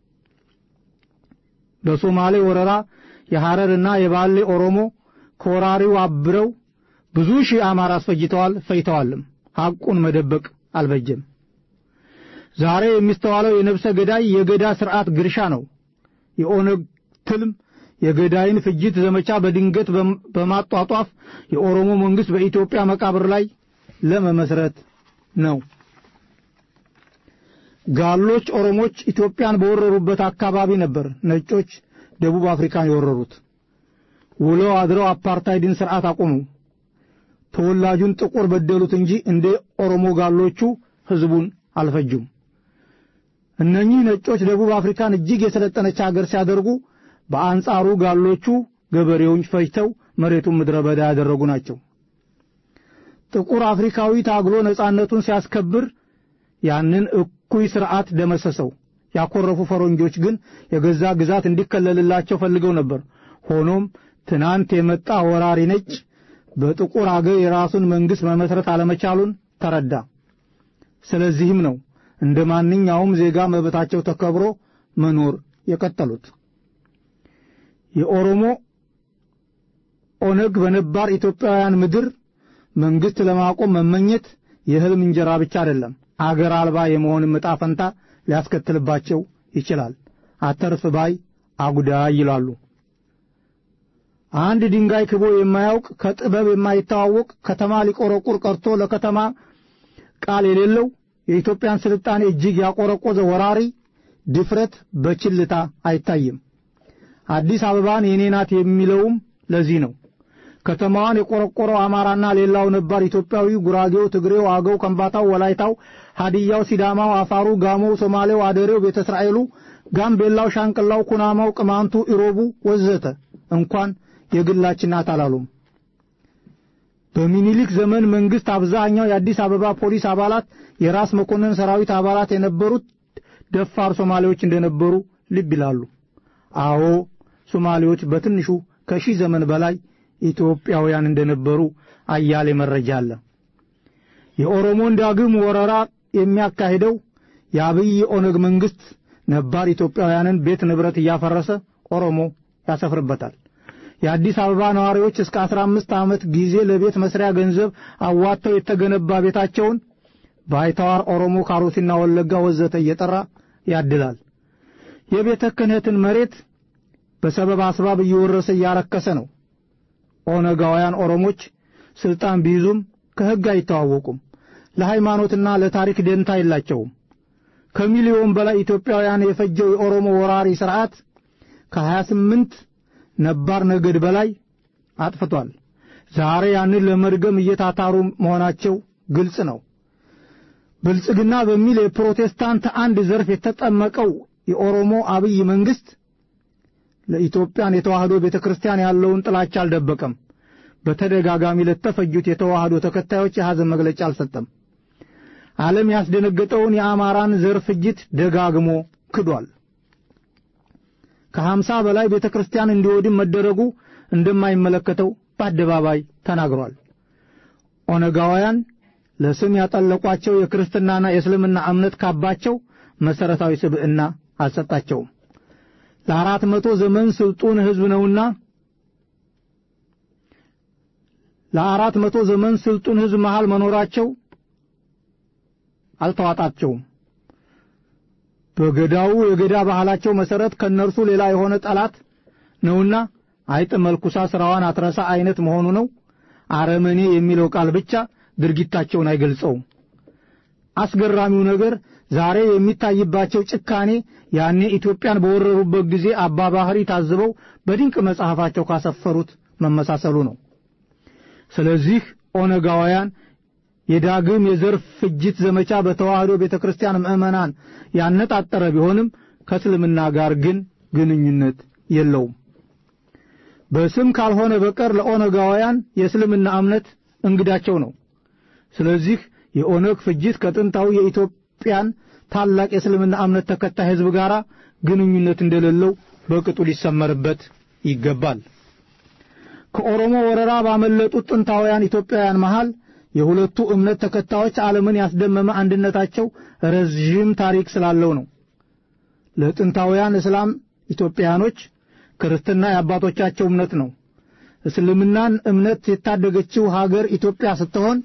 በሶማሌ ወረራ የሐረርና የባሌ ኦሮሞ ከወራሪው አብረው ብዙ ሺህ አማራ አስፈጅተዋል፣ ፈይተዋልም። ሐቁን መደበቅ አልበጀም። ዛሬ የሚስተዋለው የነፍሰ ገዳይ የገዳ ስርዓት ግርሻ ነው። የኦነግ ትልም የገዳይን ፍጅት ዘመቻ በድንገት በማጧጧፍ የኦሮሞ መንግስት በኢትዮጵያ መቃብር ላይ ለመመስረት ነው። ጋሎች ኦሮሞች ኢትዮጵያን በወረሩበት አካባቢ ነበር ነጮች ደቡብ አፍሪካን የወረሩት። ውለው አድረው አፓርታይድን ስርዓት አቆሙ። ተወላጁን ጥቁር በደሉት እንጂ እንደ ኦሮሞ ጋሎቹ ህዝቡን አልፈጁም። እነኚህ ነጮች ደቡብ አፍሪካን እጅግ የሰለጠነች ሀገር ሲያደርጉ፣ በአንጻሩ ጋሎቹ ገበሬውን ፈጅተው መሬቱን ምድረ በዳ ያደረጉ ናቸው። ጥቁር አፍሪካዊ ታግሎ ነጻነቱን ሲያስከብር ያንን እኩይ ሥርዓት ደመሰሰው። ያኮረፉ ፈረንጆች ግን የገዛ ግዛት እንዲከለልላቸው ፈልገው ነበር። ሆኖም ትናንት የመጣ ወራሪ ነጭ በጥቁር አገር የራሱን መንግሥት መመስረት አለመቻሉን ተረዳ። ስለዚህም ነው እንደ ማንኛውም ዜጋ መብታቸው ተከብሮ መኖር የቀጠሉት። የኦሮሞ ኦነግ በነባር ኢትዮጵያውያን ምድር መንግሥት ለማቆም መመኘት የሕልም እንጀራ ብቻ አይደለም፣ አገር አልባ የመሆንም ዕጣ ፈንታ ሊያስከትልባቸው ይችላል። አተርፍ ባይ አጉዳይ ይላሉ። አንድ ድንጋይ ክቦ የማያውቅ ከጥበብ የማይተዋወቅ ከተማ ሊቆረቁር ቀርቶ ለከተማ ቃል የሌለው የኢትዮጵያን ስልጣኔ እጅግ ያቆረቆዘ ወራሪ ድፍረት በችልታ አይታይም። አዲስ አበባን የኔ ናት የሚለውም ለዚህ ነው። ከተማዋን የቆረቆረው አማራና ሌላው ነባር ኢትዮጵያዊ፣ ጉራጌው፣ ትግሬው፣ አገው፣ ከምባታው፣ ወላይታው፣ ሀዲያው፣ ሲዳማው፣ አፋሩ፣ ጋሞው፣ ሶማሌው፣ አደሬው፣ ቤተ እስራኤሉ፣ ጋምቤላው፣ ሻንቅላው፣ ኩናማው፣ ቅማንቱ፣ ኢሮቡ ወዘተ እንኳን የግላችን ናት አላሉም። በሚኒሊክ ዘመን መንግስት አብዛኛው የአዲስ አበባ ፖሊስ አባላት የራስ መኮንን ሰራዊት አባላት የነበሩት ደፋር ሶማሌዎች እንደነበሩ ልብ ይላሉ። አዎ ሶማሌዎች በትንሹ ከሺህ ዘመን በላይ ኢትዮጵያውያን እንደነበሩ አያሌ መረጃ አለ። የኦሮሞን ዳግም ወረራ የሚያካሂደው የአብይ ኦነግ መንግስት ነባር ኢትዮጵያውያንን ቤት ንብረት እያፈረሰ ኦሮሞ ያሰፍርበታል። የአዲስ አበባ ነዋሪዎች እስከ አስራ አምስት ዓመት ጊዜ ለቤት መስሪያ ገንዘብ አዋጥተው የተገነባ ቤታቸውን ባይተዋር ኦሮሞ ካሮሲና ወለጋ ወዘተ እየጠራ ያድላል። የቤተ ክህነትን መሬት በሰበብ አስባብ እየወረሰ እያረከሰ ነው። ኦነጋውያን ኦሮሞች ስልጣን ቢይዙም ከሕግ አይተዋወቁም። ለሃይማኖትና ለታሪክ ደንታ የላቸውም። ከሚሊዮን በላይ ኢትዮጵያውያን የፈጀው የኦሮሞ ወራሪ ሥርዓት ከሀያ ስምንት ነባር ነገድ በላይ አጥፍቷል። ዛሬ ያንን ለመድገም እየታታሩ መሆናቸው ግልጽ ነው። ብልጽግና በሚል የፕሮቴስታንት አንድ ዘርፍ የተጠመቀው የኦሮሞ አብይ መንግስት ለኢትዮጵያን የተዋህዶ ቤተ ክርስቲያን ያለውን ጥላቻ አልደበቀም። በተደጋጋሚ ለተፈጁት የተዋህዶ ተከታዮች የሐዘን መግለጫ አልሰጠም። ዓለም ያስደነገጠውን የአማራን ዘር ፍጅት ደጋግሞ ክዷል። ከሀምሳ በላይ ቤተ ክርስቲያን እንዲወድም መደረጉ እንደማይመለከተው በአደባባይ ተናግሯል። ኦነጋውያን ለስም ያጠለቋቸው የክርስትናና የእስልምና እምነት ካባቸው መሠረታዊ ስብዕና አልሰጣቸውም። ለአራት መቶ ዘመን ስልጡን ሕዝብ ነውና ለአራት መቶ ዘመን ስልጡን ሕዝብ መሃል መኖራቸው አልተዋጣቸውም። በገዳው የገዳ ባህላቸው መሠረት ከእነርሱ ሌላ የሆነ ጠላት ነውና አይጥ መልኩሳ ሥራዋን አትረሳ አይነት መሆኑ ነው። አረመኔ የሚለው ቃል ብቻ ድርጊታቸውን አይገልጸውም። አስገራሚው ነገር ዛሬ የሚታይባቸው ጭካኔ ያኔ ኢትዮጵያን በወረሩበት ጊዜ አባ ባህሪ ታዝበው በድንቅ መጽሐፋቸው ካሰፈሩት መመሳሰሉ ነው። ስለዚህ ኦነጋውያን የዳግም የዘር ፍጅት ዘመቻ በተዋህዶ ቤተ ክርስቲያን ምዕመናን ያነጣጠረ ቢሆንም ከእስልምና ጋር ግን ግንኙነት የለውም። በስም ካልሆነ በቀር ለኦነጋውያን የእስልምና እምነት እንግዳቸው ነው። ስለዚህ የኦነግ ፍጅት ከጥንታዊ የኢትዮጵያን ታላቅ የእስልምና እምነት ተከታይ ሕዝብ ጋር ግንኙነት እንደሌለው በቅጡ ሊሰመርበት ይገባል። ከኦሮሞ ወረራ ባመለጡት ጥንታውያን ኢትዮጵያውያን መሃል የሁለቱ እምነት ተከታዮች ዓለምን ያስደመመ አንድነታቸው ረዥም ታሪክ ስላለው ነው። ለጥንታውያን እስላም ኢትዮጵያኖች ክርስትና የአባቶቻቸው እምነት ነው። እስልምናን እምነት የታደገችው ሀገር ኢትዮጵያ ስትሆን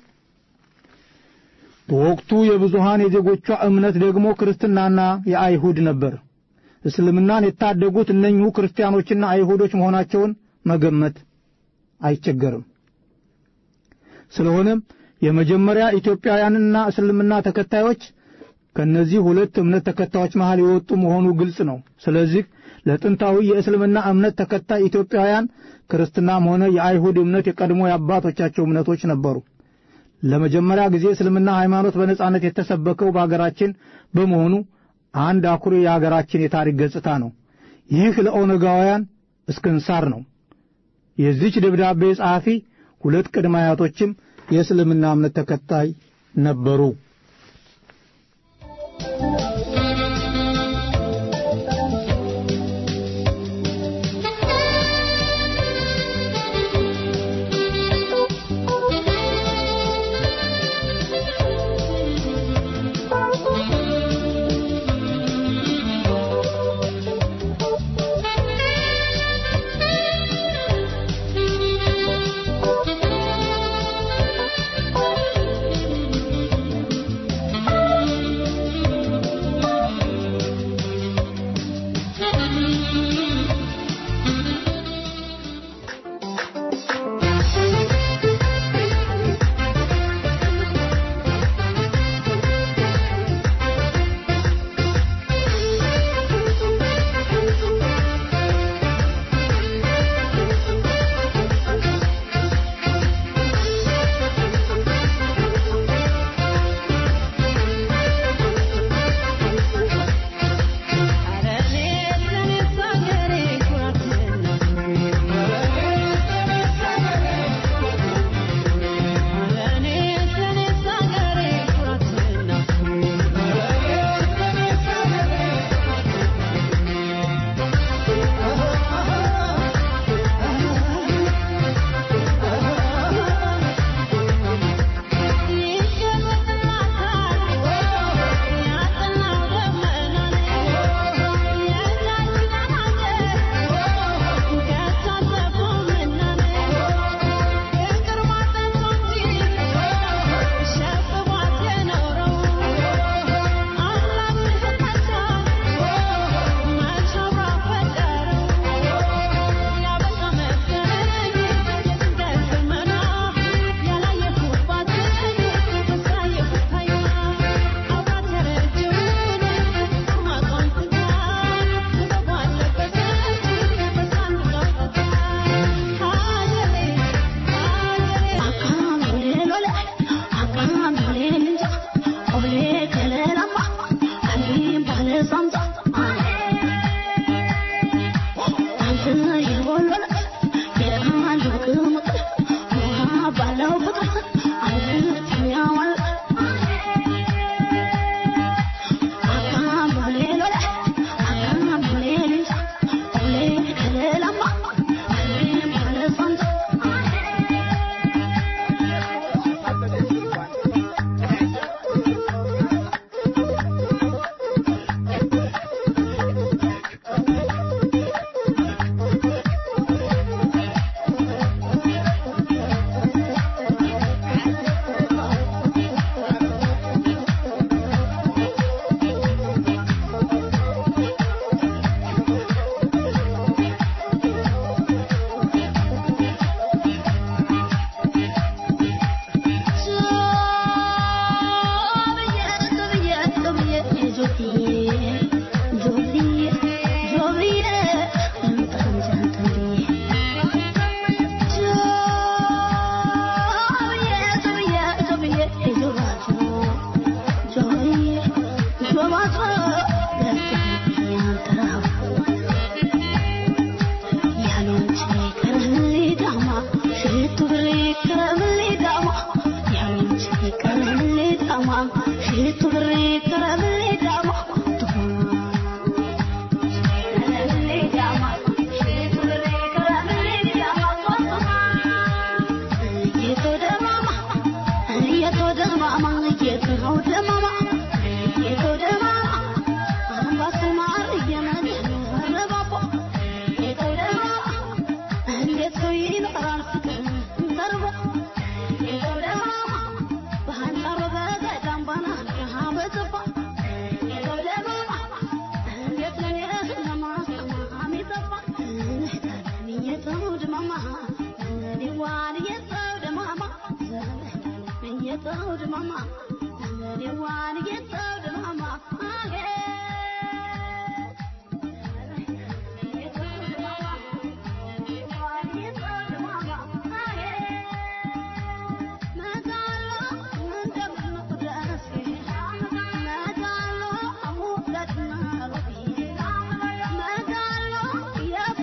በወቅቱ የብዙሃን የዜጎቿ እምነት ደግሞ ክርስትናና የአይሁድ ነበር። እስልምናን የታደጉት እነኚሁ ክርስቲያኖችና አይሁዶች መሆናቸውን መገመት አይቸገርም። ስለሆነም የመጀመሪያ ኢትዮጵያውያንና እስልምና ተከታዮች ከነዚህ ሁለት እምነት ተከታዮች መሃል የወጡ መሆኑ ግልጽ ነው። ስለዚህ ለጥንታዊ የእስልምና እምነት ተከታይ ኢትዮጵያውያን ክርስትናም ሆነ የአይሁድ እምነት የቀድሞ የአባቶቻቸው እምነቶች ነበሩ። ለመጀመሪያ ጊዜ እስልምና ሃይማኖት በነጻነት የተሰበከው በአገራችን በመሆኑ አንድ አኩሪ የአገራችን የታሪክ ገጽታ ነው። ይህ ለኦነጋውያን እስክንሳር ነው። የዚች ደብዳቤ ጸሐፊ ሁለት ቅድመ አያቶችም የእስልምና እምነት ተከታይ ነበሩ።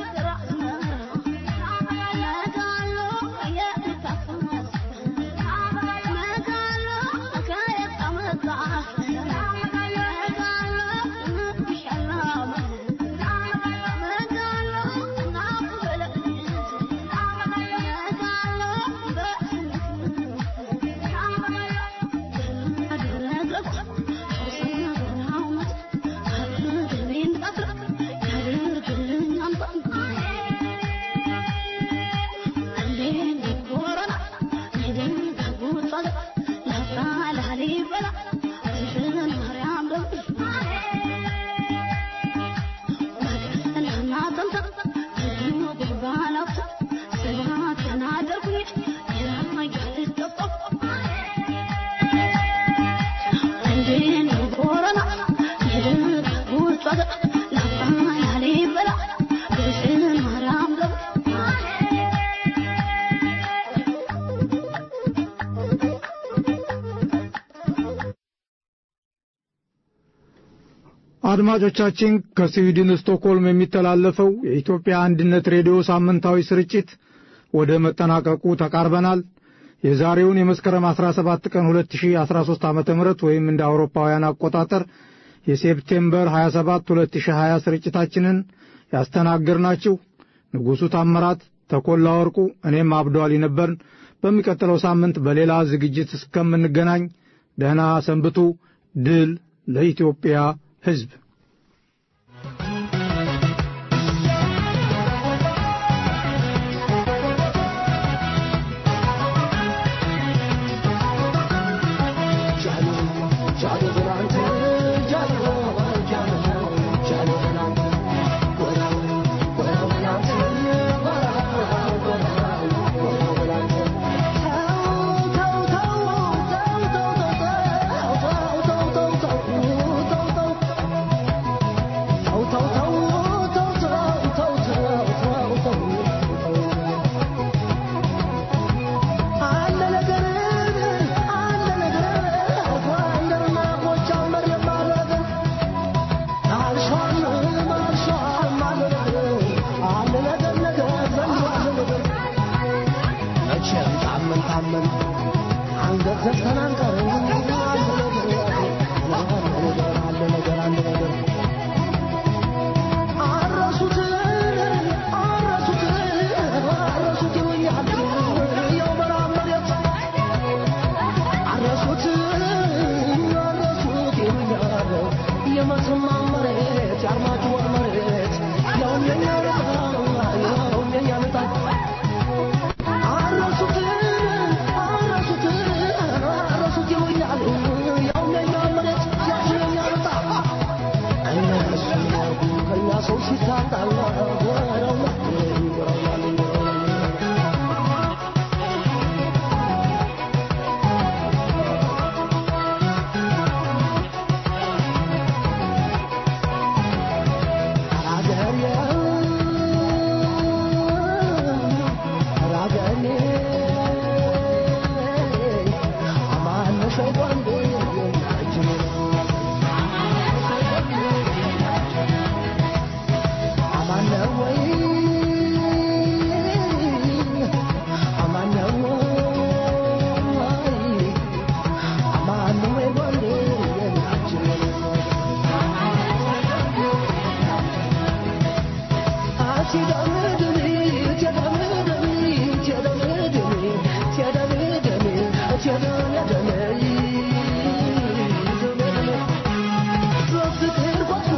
Yeah. አድማጮቻችን ከስዊድን ስቶክሆልም የሚተላለፈው የኢትዮጵያ አንድነት ሬዲዮ ሳምንታዊ ስርጭት ወደ መጠናቀቁ ተቃርበናል። የዛሬውን የመስከረም 17 ቀን 2013 ዓ ም ወይም እንደ አውሮፓውያን አቆጣጠር የሴፕቴምበር 27 2020 ስርጭታችንን ያስተናገርናችሁ ንጉሡ ታምራት፣ ተኮላ ወርቁ፣ እኔም አብዷሊ ነበርን። በሚቀጥለው ሳምንት በሌላ ዝግጅት እስከምንገናኝ ደህና ሰንብቱ። ድል ለኢትዮጵያ ሕዝብ።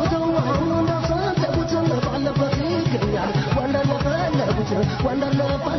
Wonderful,